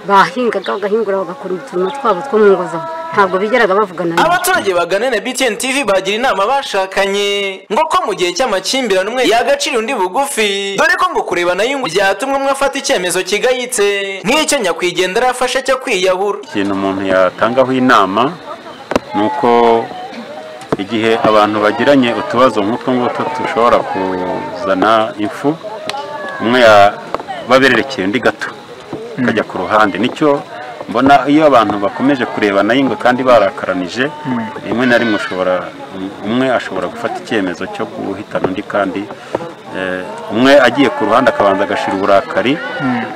bahingaga bagahingura bagakora uturimo twabo two mu ngo zabo ntabwo bigeraga bavugana nabi abaturage bagana na btn tv bagira inama bashakanye ngo ko mu gihe cy'amakimbirane umwe yagacira undi bugufi dore ko ngo kurebana y'ingu byatumwe umwe afata icyemezo kigayitse nk'icyo nyakwigendera yafashe cyo kwiyahura ikintu umuntu yatangaho inama ni uko igihe abantu bagiranye utubazo nk'utwo ngutwo dushobora kuzana impfu umwe yaba abererekeye undi gato akajya ku ruhande nicyo mbona iyo abantu bakomeje kurebana y'ingwe kandi barakaranije rimwe na rimwe ushobora umwe ashobora gufata icyemezo cyo guhitana undi kandi eh, umwe agiye ku ruhande akabanza agashira uburakari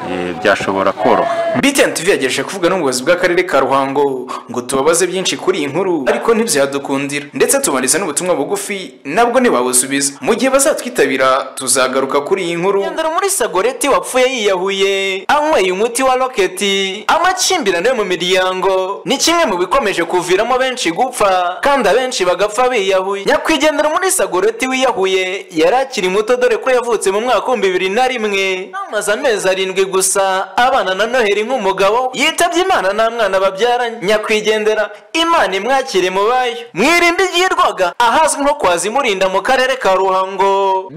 eh, byashobora koroha btn tv yagejeje kuvuga n'ubuyobozi bw'akarere ka ruhango ngo tubabaze byinshi kuri iyi nkuru ariko ntibyadukundira ndetse tubariza n'ubutumwa bugufi nabwo ntibabusubiza mu gihe bazatwitabira tuzagaruka kuri iyi nkuru nyandaro muri sagoreti wapfuye yiyahuye anyweye umuti wa roketi amakimbirane yo mu miryango ni kimwe mu bikomeje kuviramo benshi gupfa kandi abenshi bagapfa biyahuye nyakwigendera muri sagoreti wiyahuye yari akiri muto dore ko yavutse mu mwaka w'ibihumbi bibiri na rimwe amaze amezi arindwi gusa abana na noheli nk'umugabo yitabye imana nta mwana babyaranye nyakwigendera imana imwakire mu bayo mwirinda igirwaga ahazwi nko kwa zimurinda mu karere ka ruhango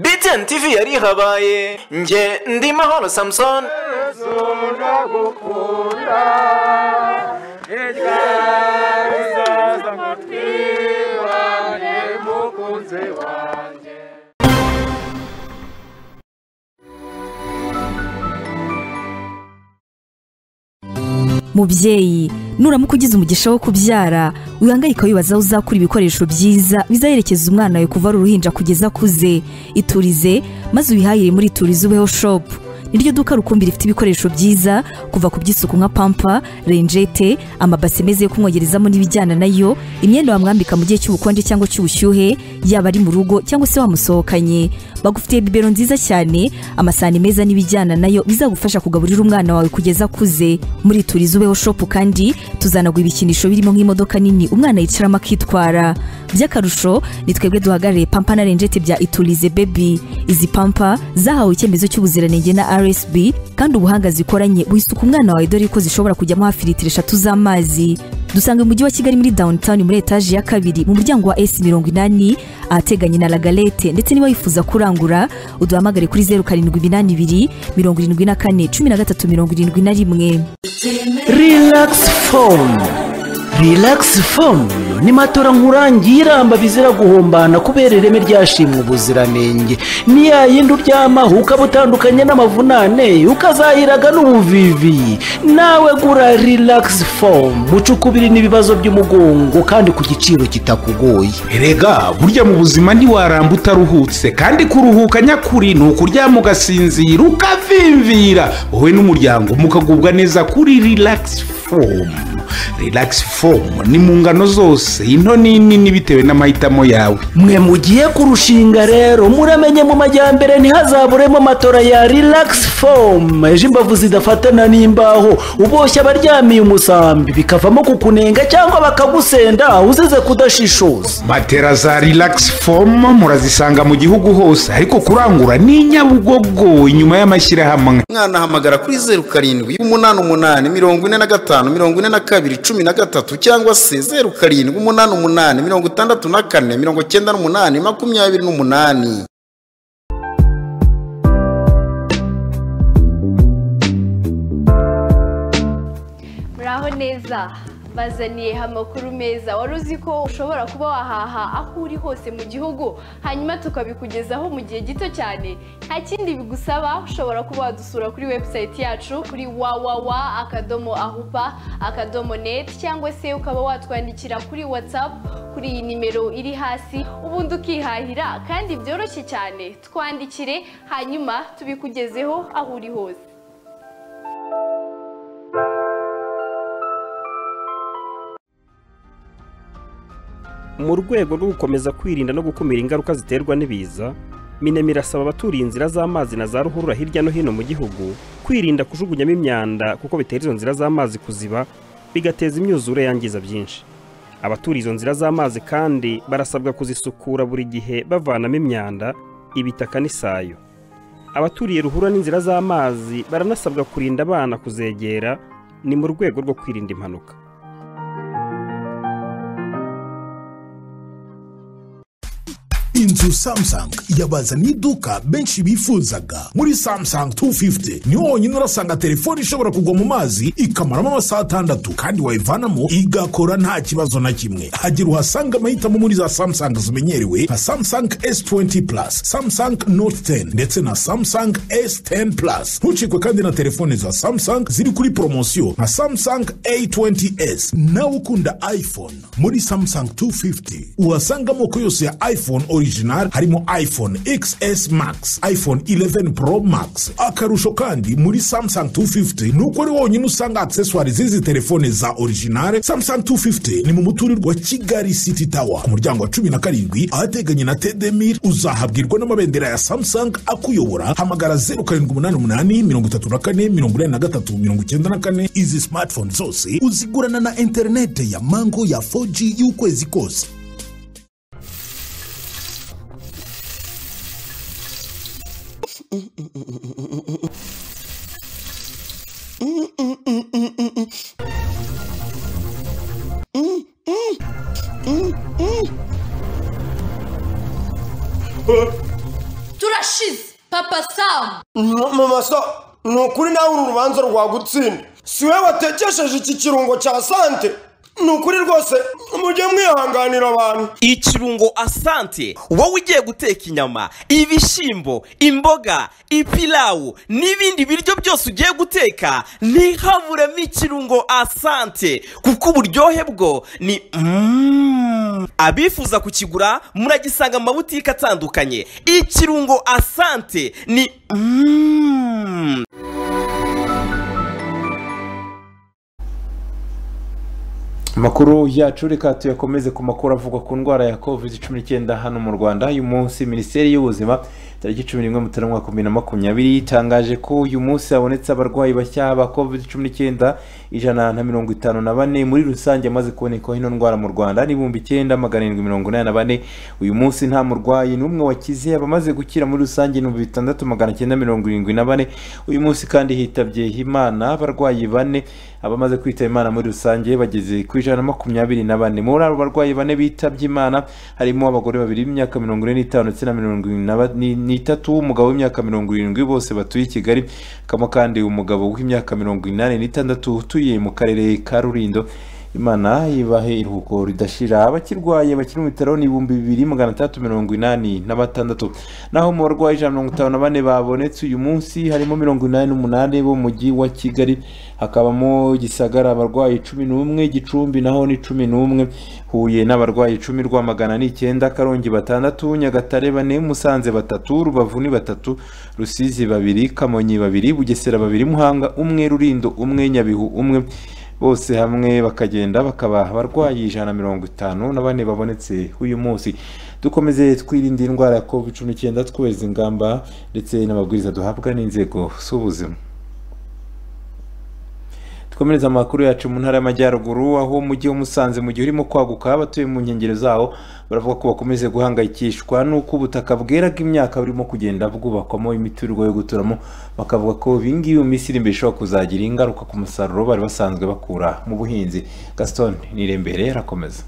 btn tv yari ihabaye nge ndi mahoro samusoni mubyeyi nuramuka ugize umugisha wo kubyara wihangayika wibaza aho uzakura ibikoresho byiza bizaherekeza umwana wawe kuva ari uruhinja kugeza akuze iturize maze ubihahire muri iturize ubeho shopu niryo duka rukumbi rifite ibikoresho byiza kuva ku by'isuku nka pampa renjete amabase meza yo kumwogerezamo n'ibijyana nayo imyenda wamwambika mu gihe cy'ubukonje cyangwa cy'ubushyuhe yaba ari mu rugo cyangwa se wamusohokanye bagufitiye bibero nziza cyane amasahani meza n'ibijyana nayo bizagufasha kugaburira umwana wawe kugeza akuze muri turizi ubeho shopu kandi tuzanagura ibikinisho birimo nk'imodoka nini umwana yicaramo akitwara by'akarusho ni twebwe duhagarariye pampa na renjete bya iturize bebi izi pampa zahawe icyemezo cy'ubuziranenge na rsb kandi ubuhanga zikoranye buhisuka umwana wawe dore ko zishobora kujyamo hafi litiro eshatu z'amazi dusanga mu mujyi wa kigali muri downtown muri etaje ya kabiri mu muryango wa s mirongo inani ahateganye na lagalete ndetse niba wifuza kurangura uduhamagare kuri zeru karindwi iminani ibiri mirongo irindwi na kane cumi na gatatu mirongo irindwi na rimwe relax phone relax phone ni matora nkurangiramba bizira guhombana kubera ireme ryashimwe ubuziranenge ni ya yindi uryamaho ukaba utandukanye n'amavunane ukazahiraga n'ubuvivi nawe gura relax phone mucukubiri n'ibibazo by'umugongo kandi ku giciro kitakugoye erega burya mu buzima ntiwaramba utaruhutse kandi kuruhuka nyakuri ni ukuryama ugasinzira ukavimvira wowe n'umuryango mukagubwa neza kuri relax foam relax foam ni mu ngano zose into n'inini bitewe n'amahitamo yawe mwe mugiye kurushinga rero muramenye mu majyambere ntihazaburemo matora ya relax foam ejo imbavu zidafatana n'imbaho uboshye abaryamiye umusambi bikavamo kukunenga cyangwa bakagusenda uzize kudashishoza matera za relax foam murazisanga mu gihugu hose ariko kurangura ni nyabugogo inyuma y'amashyirahamwe mwana hamagara kuri zeru karindwi umunani umunani mirongo ine na gatanu mirongo ine na kabiri cumi na gatatu cyangwa se zeru karindwi umunani umunani mirongo itandatu na kane mirongo cyenda n'umunani makumyabiri n'umunani muraho neza bazaniye amakuru meza wari uzi ko ushobora kuba wahaha aho uri hose mu gihugu hanyuma tukabikugezaho mu gihe gito cyane nta kindi bigusaba ushobora kuba wadusura kuri website yacu kuri wawawa akadomo ahupa akadomo net cyangwa se ukaba watwandikira kuri whatsapp kuri iyi nimero iri hasi ubundi ukihahira kandi byoroshye cyane twandikire hanyuma tubikugezeho aho uri hose mu rwego rwo gukomeza kwirinda no gukumira ingaruka ziterwa n'ibiza minemi irasaba abaturiye inzira z'amazi na za ruhurura hirya no hino mu gihugu kwirinda kujugunyamo imyanda kuko bitera izo nzira z'amazi kuziba bigateza imyuzure yangiza byinshi abaturiye izo nzira z'amazi kandi barasabwa kuzisukura buri gihe bavanamo imyanda ibitaka n'isayo abaturiye ruhura n'inzira z'amazi baranasabwa kurinda abana kuzegera ni mu rwego rwo kwirinda impanuka inzu samsung yabazaniye iduka benshi bifuzaga muri samsung 250 niho honyine urasanga telefone ishobora kugwa mu mazi ikamaramo amasaha atandatu kandi wayivanamo igakora nta kibazo na kimwe hagira uhasanga amahitamo muri za samsung zimenyerewe nka samsung s20 plus samsung note 10 ndetse na samsung s10 plus ntucikwe kandi na telefone za samsung ziri kuri poromosiyo nka samsung a20s nawe ukunda iphone muri samsung 250 uhasanga amoko yose ya iphone original harimo iphone xs max iphone 11 pro max akarusho kandi muri samsung 250 ni uko ari wonyine usanga accessoire z'izi telefone za original samsung 250 ni mu muturirwa wa kigali city tower ku muryango wa cumi na karindwi ahateganye na tdmir uzahabwirwa n'amabendera ya samsung akuyobora hamagara 0788 izi smartphone zose uzigurana na interinete ya mango ya 4g y'ukwezi kose turashize papa samu mama sa ni ukuri nawe uru rubanza rwagutsinda si we watekesheje iki kirungo cya sante ni ukuri rwose mujye mwihanganira abantu ikirungo asante wowe ugiye guteka inyama ibishyimbo imboga ipilawu n'ibindi biryo byose ugiye guteka ntihaburemo ikirungo asante kuko uburyohe bwo ni Mm. abifuza kukigura muragisanga mu mabutike atandukanye ikirungo asante ni Mm. amakuru yacu reka tuyakomeze ku makuru avuga ku ndwara ya covid cumi n'icyenda hano mu rwanda uyu munsi minisiteri y'ubuzima tariki cumi n'imwe mutarama wa bibiri na makumyabiri itangaje ko uyu munsi habonetse abarwayi bashya ba covid cumi n'icyenda ijana na mirongo itanu na bane muri rusange amaze kubonekaho ino ndwara mu rwanda n'ibihumbi icyenda magana arindwi mirongo inani na bane uyu munsi nta murwayi n'umwe wakize abamaze gukira muri rusange ibihumbi bitandatu magana cyenda mirongo irindwi na bane uyu munsi kandi hitabye imana abarwayi bane abamaze kwitaba imana muri rusange bageze ku ijana na makumyabiri na bane muri abo barwayi bane bitabye imana harimo abagore babiri b'imyaka mirongo ine n'itanu ndetse na mirongo irindwi na ba- ni- n'itatu umugabo w'imyaka mirongo irindwi bose batuye i kigali hakabamo kandi umugabo w'imyaka mirongo inani n'itandatu utuye mu karere ka rurindo imana ibahe iruhuko ridashira abakirwaye bakiri mu bitaro ni ibihumbi bibiri magana atandatu mirongo inani na batandatu naho mu barwayi ijana na mirongo itanu na bane babonetse uyu munsi harimo mirongo inani n'umunani bo mu mujyi wa kigali hakabamo gisagara abarwayi cumi n'umwe gicumbi naho ni cumi n'umwe huye n'abarwayi icumi rwamagana ni icyenda karongi batandatu nyagatare bane musanze batatu rubavu ni batatu rusizi babiri kamonyi babiri bugesera babiri muhanga umwe rurindo umwe nyabihu umwe bose hamwe bakagenda bakaba abarwayi ijana na mirongo itanu na bane babonetse uyu munsi dukomeze twirinde indwara ya covid cumi n'icyenda twubahiriza ingamba ndetse n'amabwiriza duhabwa n'inzego z'ubuzima dukomereza amakuru yacu mu ntara y'amajyaruguru aho umujyi wa musanze mu gihe urimo kwaguka abatuye mu nkengero zawo baravuga ko bakomeze guhangayikishwa n'uko ubutaka bwera bw'imyaka burimo kugenda bwubakwamo imiturirwa yo guturamo bakavuga ko ibi ngibi mu minsi iri imbere ishobora kuzagira ingaruka ku musaruro bari basanzwe bakura mu buhinzi gaston nirembere arakomeza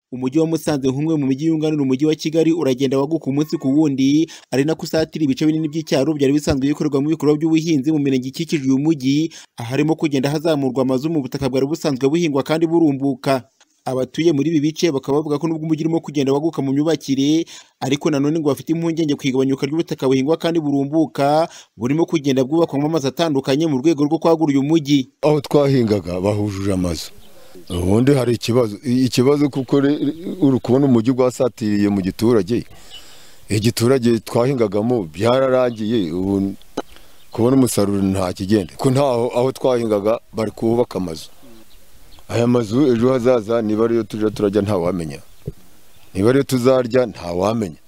umujyi wa musanze nk'umwe mu mijyi yunganira umujyi wa kigali uragenda waguka umunsi ku wundi ari nako usatira ibice binini by'icyaro byari bisanzwe bikorerwamo ibikorwa by'ubuhinzi mu mirenge ikikije uyu mujyi aharimo kugenda hazamurwa amazu mu butaka bwari busanzwe buhingwa kandi burumbuka abatuye muri ibi bice bakaba bavuga ko nubwo umujyi urimo kugenda waguka mu myubakire ariko nanone ngo bafite impungenge ku igabanyuka ry'ubutaka buhingwa kandi burumbuka burimo kugenda bwubakwamo amazu atandukanye mu rwego rwo kwagura uyu mujyi aho twahingaga bahujuje amazu ubundi hari ikibazo ikibazo kuko re- uri kubona umujyi gwasatiriye mu giturage igiturage twahingagamo byararangiye ubu kubona umusaruro nta kigenda ko ntaho aho twahingaga bari kuhubaka amazu aya mazu ejo hazaza niba ariyo tujya turajya ntawamenya niba ariyo tuzarya ntawamenya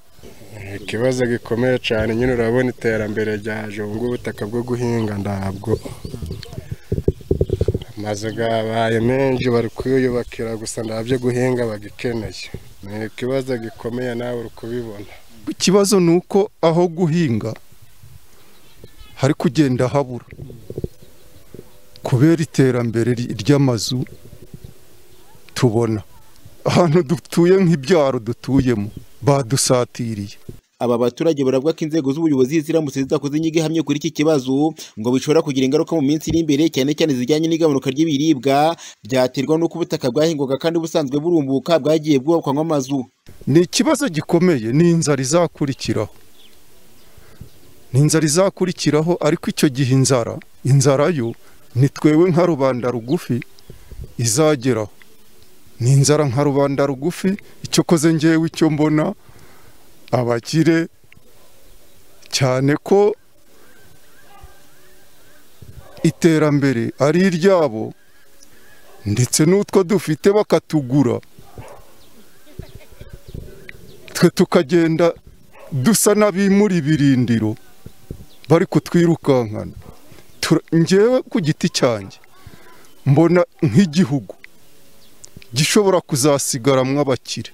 ikibazo gikomeye cyane nyine urabona iterambere ryaje ubu ngubu ubutaka bwo guhinga ntabwo amazu yabaye menshi bari kuyubakira gusa ntabyo guhinga bagikeneye ni ikibazo gikomeye nawe uri kubibona ikibazo ni uko aho guhinga hari kugenda habura kubera iterambere ry- ry'amazu tubona ahantu dutuye nk'ibyaro dutuyemo badusatiriye aba baturage baravuga ko inzego z'ubuyobozi ziramutse zidakoze inyigo ihamye kuri iki kibazo ngo bishobora kugira ingaruka mu minsi iri imbere cyane cyane zijyanye n'igabanuka ry'ibiribwa byaterwa n'uko ubutaka bwahingwaga kandi busanzwe burumbuka bwagiye bwubakwamo amazu ni ikibazo gikomeye ni inzara izakurikiraho ni inzara izakurikiraho ariko icyo gihe inzara inzara yo ni twewe nka rubanda rugufi izageraho ni inzara nka rubanda rugufi icyo koze ngewe icyo mbona abakire cyane ko iterambere ari iryabo ndetse n'utwo dufite bakatugura twe tukagenda dusa n'abimura ibirindiro bari kutwirukankana Tura- njyewe ku giti cyanjye mbona nk'igihugu gishobora kuzasigaramwo abakire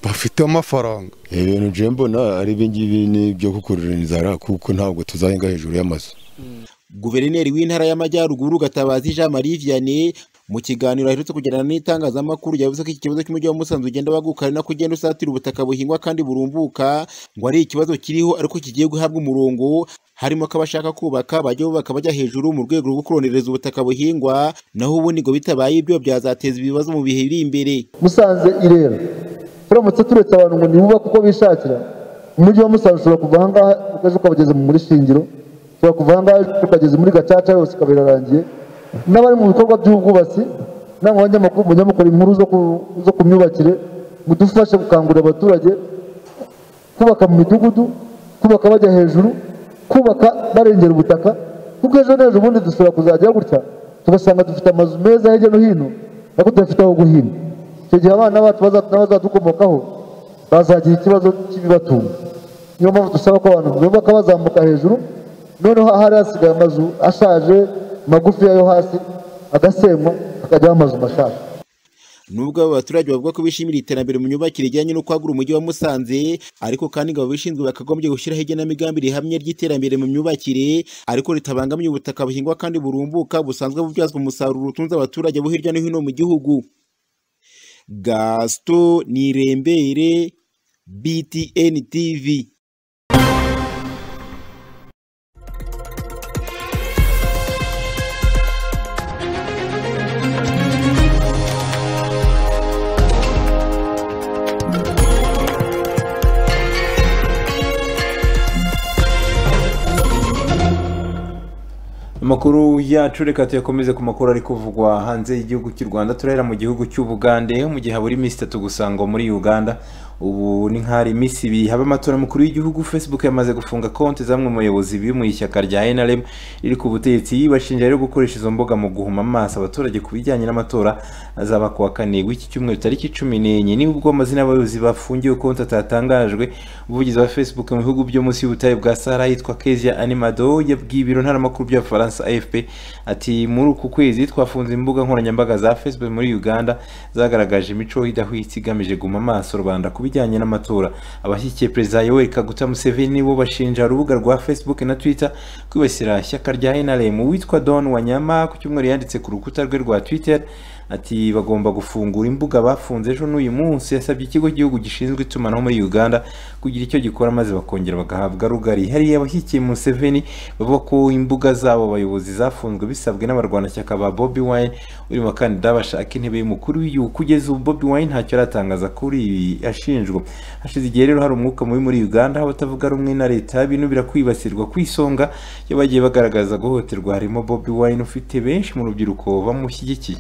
bafite amafaranga ibintu nje mbona ari ibingibi ni ibyo gukurura inzara kuko ntabwo tuzahinga hejuru y'amazu guverineri w'intara y'amajyaruguru gatabazi jean marie vianney mu kiganiro aherutse kugirana n'itangazamakuru yavuze ko iki kibazo cy'umujyi wa musanze ugenda waguka ari nako ugenda usatira ubutaka buhingwa kandi burumbuka ngo ari ikibazo kiriho ariko kigiye guhabwa umurongo harimo ko abashaka kubaka bajya bubaka bajya hejuru mu rwego rwo kuronereza ubutaka buhingwa naho ubundi ngo bitabaye ibyo byazateza ibibazo mu bihe biri imbere musanze irera turamutse turetse abantu ngo ntibubake uko bishakira umujyi wa musanze ushobora kuva ahangaha ukajya ukabageza muri shingiro ushobora kuva ahangaha ukageza muri gacaca yose ikaba irarangiye n'abari mu bikorwa by'ubwubatsi n'abanyamakuru munyamukora inkuru zo ku- zo ku myubakire ngo dufashe gukangurira abaturage kubaka mu midugudu kubaka bajya hejuru kubaka barengera ubutaka kuko ejo n'ejo ubundi dushobora kuzajya gutya tugasanga dufite amazu meza hirya no hino ariko tudafite aho guhinga icyo gihe abana bacu baza- n'abazadukomokaho bazagira ikibazo cy'ibibatunga niyo mpamvu dusaba ko abantu bubaka bazamuka hejuru noneho ahari hasigaye amazu ashaje magufi yo hasi agasenywa akajyaho amazu mashasha nubwo aba baturage bavuga ko bishimira iterambere mu myubakire rijyanye no kwagura umujyi wa Musanze ariko kandi ngo ababishinzwe bakagombye gushyiraho igenamigambi rihamye ry'iterambere mu myubakire ariko ritabangamiye ubutaka buhingwa kandi burumbuka busanzwe bubyazwa umusaruro utunze abaturage bo hirya no hino mu gihugu Gaston Nirembere BTN TV amakuru yacu reka tuyakomeze ku makuru ari kuvugwa hanze y'igihugu cy'u rwanda turahera mu gihugu cy'ubugande mu gihe habura iminsi itatu gusa ngo muri uganda ubu ni nk'ahari iminsi ibiri haba amatora mukuru y'igihugu facebook yamaze gufunga konti zamwe mu bayobozi biri mu ishyaka rya nrm riri ku butegetsi bashinja rero gukoresha izo mbuga mu guhuma amaso abaturage ku bijyanye n'amatora azaba ku wa kane w'iki cyumweru tariki cumi n'enye ni ubwo amazina y'abayobozi bafungiwe konti atatangajwe umuvugizi wa facebook mu bihugu byo munsi y'ubutayu bwa sahara yitwa kezia animado yabwiye ibiro ntaramakuru by'abafaransa afp ati muri uku kwezi twafunze imbuga nkoranyambaga za facebook muri uganda zagaragaje imico idahwitse igamije guma amaso rubanda ku bijyanye n'amatora abashyigikiye perezida yoweri kaguta museveni nibo bashinja urubuga rwa facebook na twitter kwibasira ishyaka rya nrm witwa don wanyama ku cyumweru yanditse ku rukuta rwe rwa twitter ati bagomba gufungura imbuga bafunze ejo n'uyu munsi yasabye ikigo cy'igihugu gishinzwe itumanaho muri uganda kugira icyo gikora maze bakongera bagahabwa rugari hariya abashyigikiye museveni bavuga ko imbuga zabo bayobozi zafunzwe bisabwe n'abarwanashyaka ba bobi wine uri mu bakandida bashaka intebe y'umukuru w'igihugu kugeza ubu bobi wine ntacyo aratangaza kuri ibi ashinjwa hashize igihe rero hari umwuka mubi muri uganda aho abatavuga rumwe na leta binubira kwibasirwa ku isonga iyo bagiye bagaragaza guhohoterwa harimo bobi wine ufite benshi mu rubyiruko bamushyigikiye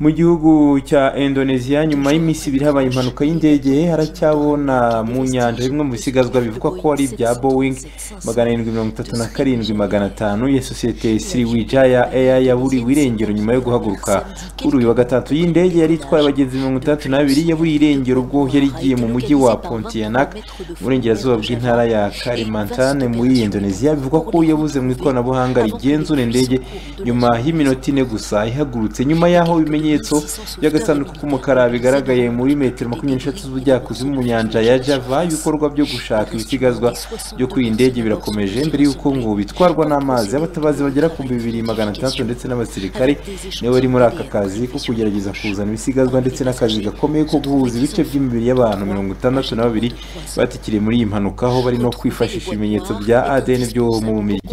mu gihugu cya indonesia nyuma y'iminsi ibiri habaye impanuka y'indege haracyabona mu nyanja bimwe mu bisigazwa bivugwa ko ari ibya boeing magana arindwi mirongo itatu na karindwi magana atanu ya sosiyete siriwija ya eya yaburiwe irengero nyuma yo guhaguruka kuri uyu wa gatatu y'indege yari itwaye abagenzi mirongo itandatu n'abiri yaburiye irengero ubwo yari igiye mu mujyi wa pontianak mu burengerazuba bw'intara ya kalimantan muri indonesia bivugwa ko yabuze mu ikoranabuhanga rigenzura indege nyuma y'iminota ine gusa ihagurutse nyuma y'aho bimenye ibimenyetso by'agasanduku k'umukara bigaragaye muri metero makumyabiri n'eshatu z'ubujyakuzimu mu nyanja ya java ibikorwa byo gushaka ibisigazwa byo kuri iyi ndege birakomeje mbere y'uko ngo bitwarwa n'amazi abatabazi bagera ku bibiri magana atandatu ndetse n'abasirikare nibo bari muri aka kazi ko kugerageza kuzana ibisigazwa ndetse n'akazi gakomeye ko guhuza ibice by'imibiri y'abantu mirongo itandatu na babiri batikiriye muri iyi mpanuka aho bari no kwifashisha ibimenyetso bya adn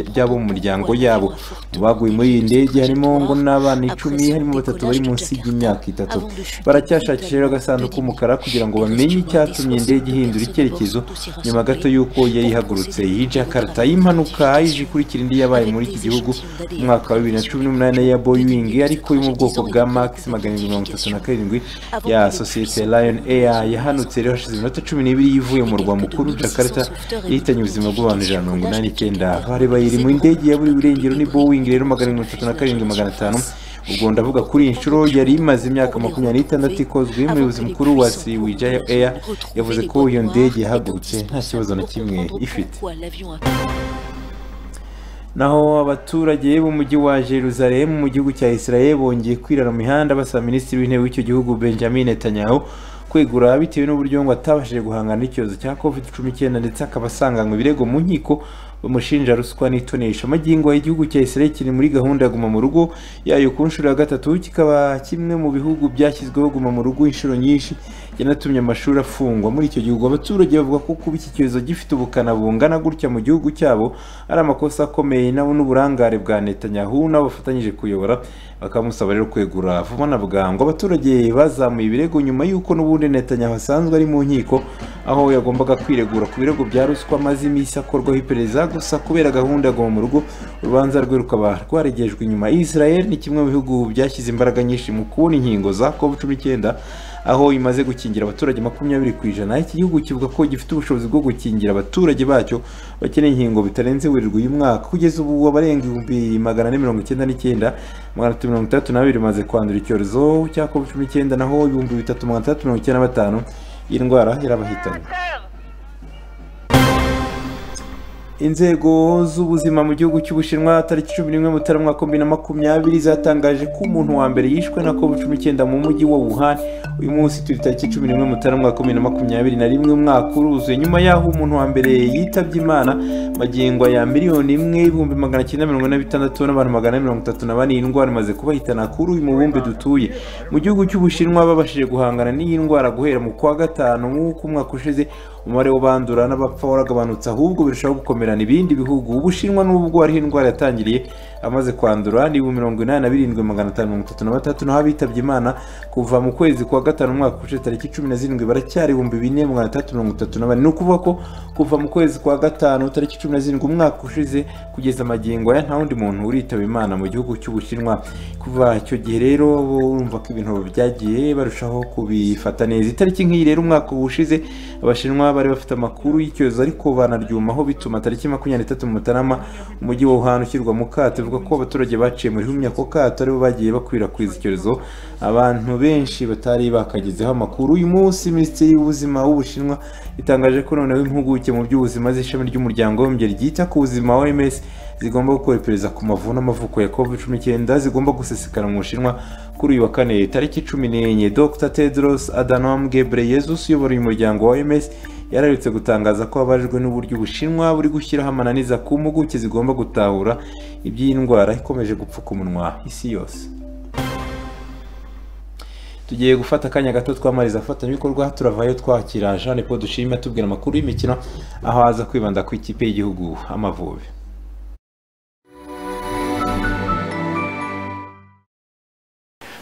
by'abo mu miryango yabo mu baguye muri iyi ndege harimo ngo n'abana icumi harimo batatu bari munsi munsi y'imyaka itatu baracyashakisha rero agasanduku k'umukara kugira ngo bamenye icyatumye indege ihindura icyerekezo nyuma gato y'uko yari ihagurutse iyi jakarta y'impanuka ije ikurikira indi yabaye muri iki gihugu mu mwaka wa bibiri na cumi n'umunani ya boeing ariko yo mu bwoko bwa max magana arindwi mirongo itatu na karindwi ya sosiyete lion air yahanutse rero hashize iminota cumi n'ibiri ivuye mu murwa mukuru jakarta yahitanye ubuzima bw'abantu ijana mirongo inani n'icyenda bari bayiri mu ndege ya buri burengero ni boeing rero magana mirongo itatu na karindwi magana atanu ubwo ndavuga kuri iyi nshuro yari imaze imyaka makumyabiri n'itandatu ikozwe umuyobozi mukuru wa siriwija eya yavuze ko iyo ndege yahagurutse nta kibazo na kimwe ifite naho abaturage b'umujyi wa Jerusalem mu gihugu cya Israel bongeye kwirara mu mihanda basaba minisitiri w'intebe w'icyo gihugu Benjamin Netanyahu kwegura bitewe n'uburyo ngo atabashije guhangana n'icyorezo cya covid cumi n'icyenda ndetse akaba asanganywe ibirego mu nkiko bamushinja ruswa n'itonesha magingo igihugu cya Israel kiri muri gahunda ya guma mu rugo yayo ku nshuro ya gatatu kikaba kimwe mu bihugu byashyizweho guma mu rugo inshuro nyinshi yanatumye amashuri afungwa muri icyo gihugu abaturage bavuga ko kuba iki cyorezo gifite ubukana bungana gutya mu gihugu cyabo ari amakosa akomeye nabo n'uburangare bwa Netanyahu nabo bafatanyije kuyobora bakamusaba rero kwegura vuba na bwangu abaturage bazamuye ibirego nyuma y'uko n'ubundi Netanyahu asanzwe ari mu nkiko aho yagombaga kwiregura ku birego bya ruswa amaze iminsi akorwaho iperereza gusa kubera gahunda agwa mu rugo urubanza rwe rukaba rwaregejwe inyuma israel ni kimwe mu bihugu byashyize imbaraga nyinshi mu kubona inkingo za covid cumi n'icyenda aho imaze gukingira abaturage makumyabiri ku ijana iki gihugu kivuga ko gifite ubushobozi bwo gukingira abaturage bacyo bakeneye inkingo bitarenze werurwe uyu mwaka kugeza ubu abarenga ibihumbi magana ane mirongo icyenda n'icyenda magana atatu mirongo itandatu n'abiri bimaze kwandura icyorezo cya covid cumi n'icyenda naho ibihumbi bitatu magana atandatu mirongo icyenda na batanu iyi ndwara yarabahitanye inzego z'ubuzima mu gihugu cy'ubushinwa tariki cumi n'imwe mutarama wa bibiri na makumyabiri zatangaje ko umuntu wa mbere yishwe na covid cumi n'icyenda mu mujyi wa wuhan uyu munsi turi tariki cumi n'imwe mutarama wa bibiri na makumyabiri na rimwe umwaka uruzuye nyuma y'aho umuntu wa mbere yitabye imana magingo ya miliyoni imwe ibihumbi magana cyenda mirongo ine na bitandatu n'abantu magana mirongo itatu na bane iyi ndwara imaze kubahitana kuri uyu mubumbe dutuye mu gihugu cy'ubushinwa babashije guhangana n'iyi ndwara guhera mu kwa gatanu nk'uko umwaka ushize umubare w'abandura n'abapfa waragabanutse ahubwo birushaho gukomerana ibindi bihugu ubushinwa n'ubwo hariho indwara yatangiriye amaze kwandura ni ibihumbi mirongo inani na birindwi magana atanu mirongo itatu na batatu naho abitabye imana kuva mu kwezi kwa gatanu umwaka ushize tariki cumi na zirindwi baracyari ibihumbi bine magana atandatu mirongo itatu na bane ni ukuvuga ko kuva mu kwezi kwa gatanu tariki cumi na zirindwi umwaka ushize kugeza amagingo aya nta wundi muntu uritaba imana mu gihugu cy'ubushinwa kuva icyo gihe rero urumva ko ibintu byagiye barushaho kubifata neza itariki nk'iyi rero umwaka ushize abashinwa bari bafite amakuru y'icyorezo ariko banaryumaho bituma tariki makumyabiri n'itatu mutarama umujyi wa wuhan ushyirwa mu kato ivuga ko abaturage baciye muri rumwe ako kato aribo bagiye bakwirakwiza icyorezo abantu benshi batari bakagezeho amakuru uyu munsi minisitiri y'ubuzima w'ubushinwa itangaje ko noneho impuguke mu by'ubuzima z'ishami ry'umuryango w'abibumbye ryita ku buzima oms zigomba gukora iperereza ku mavuno n'amavuko ya covid cumi n'icyenda zigomba gusesekara mu bushinwa kuri uyu wa kane tariki cumi n'enye dr tedros adhanom ghebreyesus uyobora uyu muryango wa oms yararutse gutangaza ko abajwe n'uburyo ubushinwa buri gushyiraho amananiza ku mpuguke zigomba gutahura iby'iyi ndwara ikomeje gupfuka umunwa isi yose tugiye gufata akanya gato twamariza abafatanyabikorwa turavayo twakira jean paul dushima tubwira amakuru y'imikino aho aza kwibanda ku ikipe y'igihugu amavubi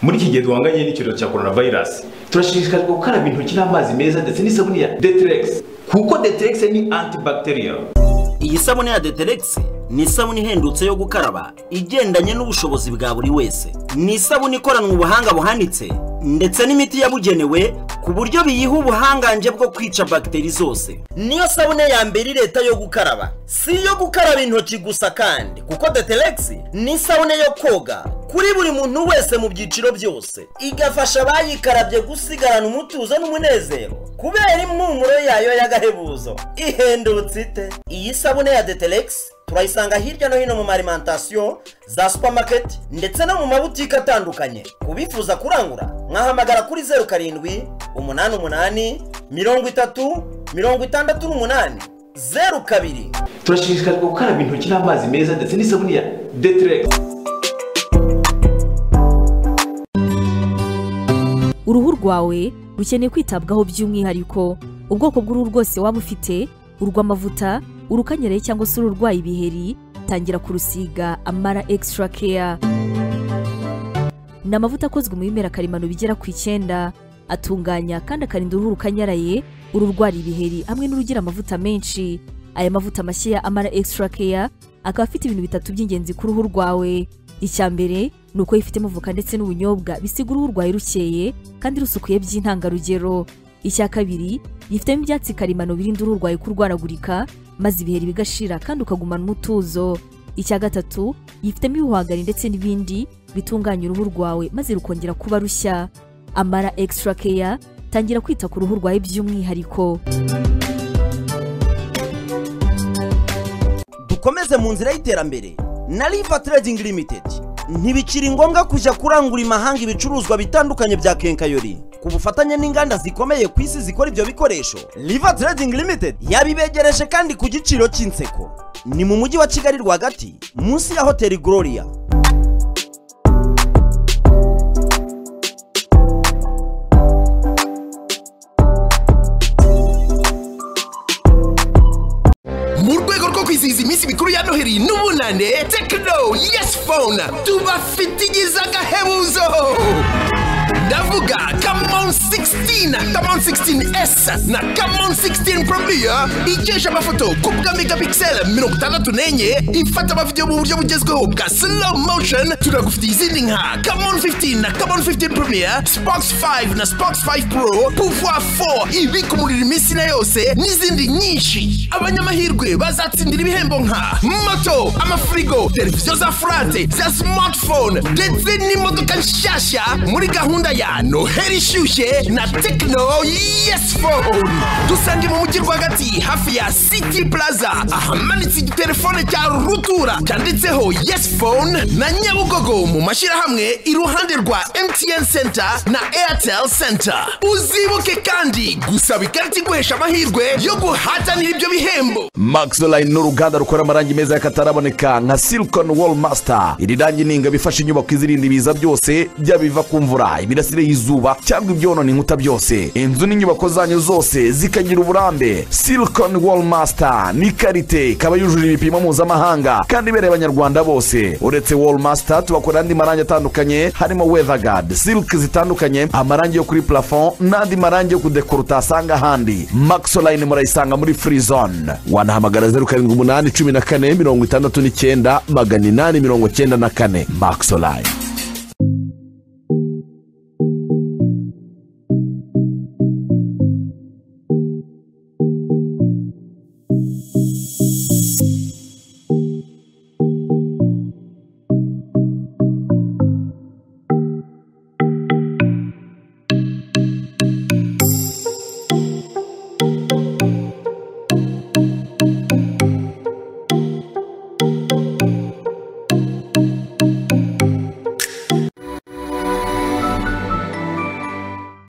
muri iki gihe duhanganye n'icyorezo cya coronavirus turashishikarizwa gukaraba intoki n'amazi meza ndetse n'isabuni ya deterex kuko deterex ni antibacterial iyi sabune ya deterex ni isabune ihendutse yo gukaraba igendanye n'ubushobozi bwa buri wese ni isabune ikoranwe ubuhanga buhanitse ndetse n'imiti yabugenewe ku buryo biyiha ubuhangange bwo kwica bagiteri zose niyo sabune ya mbere leta yo gukaraba si iyo gukaraba intoki gusa kandi kuko deterex ni isabune yo koga kuri buri muntu wese mu byiciro byose igafasha abayikarabye gusigarana umutuzo n'umunezero kubera impumuro yayo y'agahebuzo ihendutse ite iyi sabune ya deterex turayisanga hirya no hino mu marimantasiyo za supamaketi ndetse no mu mabutike atandukanye ku bifuza kurangura mwahamagara kuri zeru karindwi umunani umunani mirongo itatu mirongo itandatu n'umunani zeru kabiri turashishikarizwa gukaraba intoki n'amazi meza ndetse n'isabune ya deterex uruhu rwawe rukeneye kwitabwaho by'umwihariko ubwoko bw'uruhu rwose waba ufite urw'amavuta urukanyaraye cyangwa se ururwaye ibiheri tangira kurusiga amara extra care ni amavuta akozwe mu bimera karemano bigera ku icyenda atunganya kandi akarinda uruhu rukanyaraye ururwara ibiheri hamwe n'urugira amavuta menshi aya mavuta mashya ya amara extra care akaba afite ibintu bitatu by'ingenzi ku ruhu rwawe icya mbere ni uko yifitemo voka ndetse n'ubunyobwa bisiga uruhu rwawe rukeye kandi rusukuye by'intangarugero icya kabiri yifitemo ibyatsi karemano birinda uruhu rwawe kurwaragurika maze ibiheri bigashira kandi ukagumana umutuzo icya gatatu yifitemo ibihwagari ndetse n'ibindi bitunganya uruhu rwawe maze rukongera kuba rushya amara extra care tangira kwita ku ruhu rwawe by'umwihariko dukomeze mu nzira y'iterambere na riva trading limited ntibikiri ngombwa kujya kurangura imahanga ibicuruzwa bitandukanye bya kenkayori ku bufatanye n'inganda zikomeye ku isi zikora ibyo bikoresho riva trading limited yabibegereje kandi ku giciro cy'inseko ni mu mujyi wa kigali rwagati munsi ya hoteli gloria mu rwego rwo kwizihiza iminsi mikuru ya noheli n'ubunane tekino yesi fone tubafitigiza agahebuzo ndavuga kamon 16 kamon 16 s na kamon 16 promiya igesha amafoto ku bwa megapixel mirongo itandatu n'enye ifata amavidewo mu buryo bugezweho bwa slow motion turagufitiye izindi nka kamon 15 na kamon 15 promiya spox 5 na spox 5 pro pouvoir 4 ibika umuriro iminsi na yose n'izindi nyinshi abanyamahirwe bazatsindira ibihembo nka moto amafirigo televiziyo za furate za smartphone ndetse n'imodoka nshyashya muri gahunda ya noheli ishyushye na tekino yesi fone dusange mu mujyi rwagati hafi ya city plaza ahamanitse igitelefone cya rutura cyanditseho yesi fone na nyabugogo mu mashyirahamwe iruhande rwa mtn center na airtel center uzibuke kandi gusaba ikarita iguhesha amahirwe yo guhatanira ibyo bihembo maxline ni uruganda rukora amarangi meza y'akataraboneka nka silicon wall master iri rangi ni ingabo ifasha inyubako izirinda ibiza byose byaba ibiva ku mvura imirasire y'izuba cyangwa ibyonona inkuta byose inzu n'inyubako zanyu zose zikagira uburambe silicon wall master ni karite ikaba yujuje ibipimo mpuzamahanga kandi ibereye abanyarwanda bose uretse wall master tubakora andi marangi atandukanye harimo weatherguard silk zitandukanye amarangi yo kuri plafond n'andi marangi yo kudekora utasanga ahandi maxoline murayisanga muri free zone wanahamagara zeru karindwi umunani cumi na kane mirongo itandatu n'icyenda magana inani mirongo icyenda na kane maxoline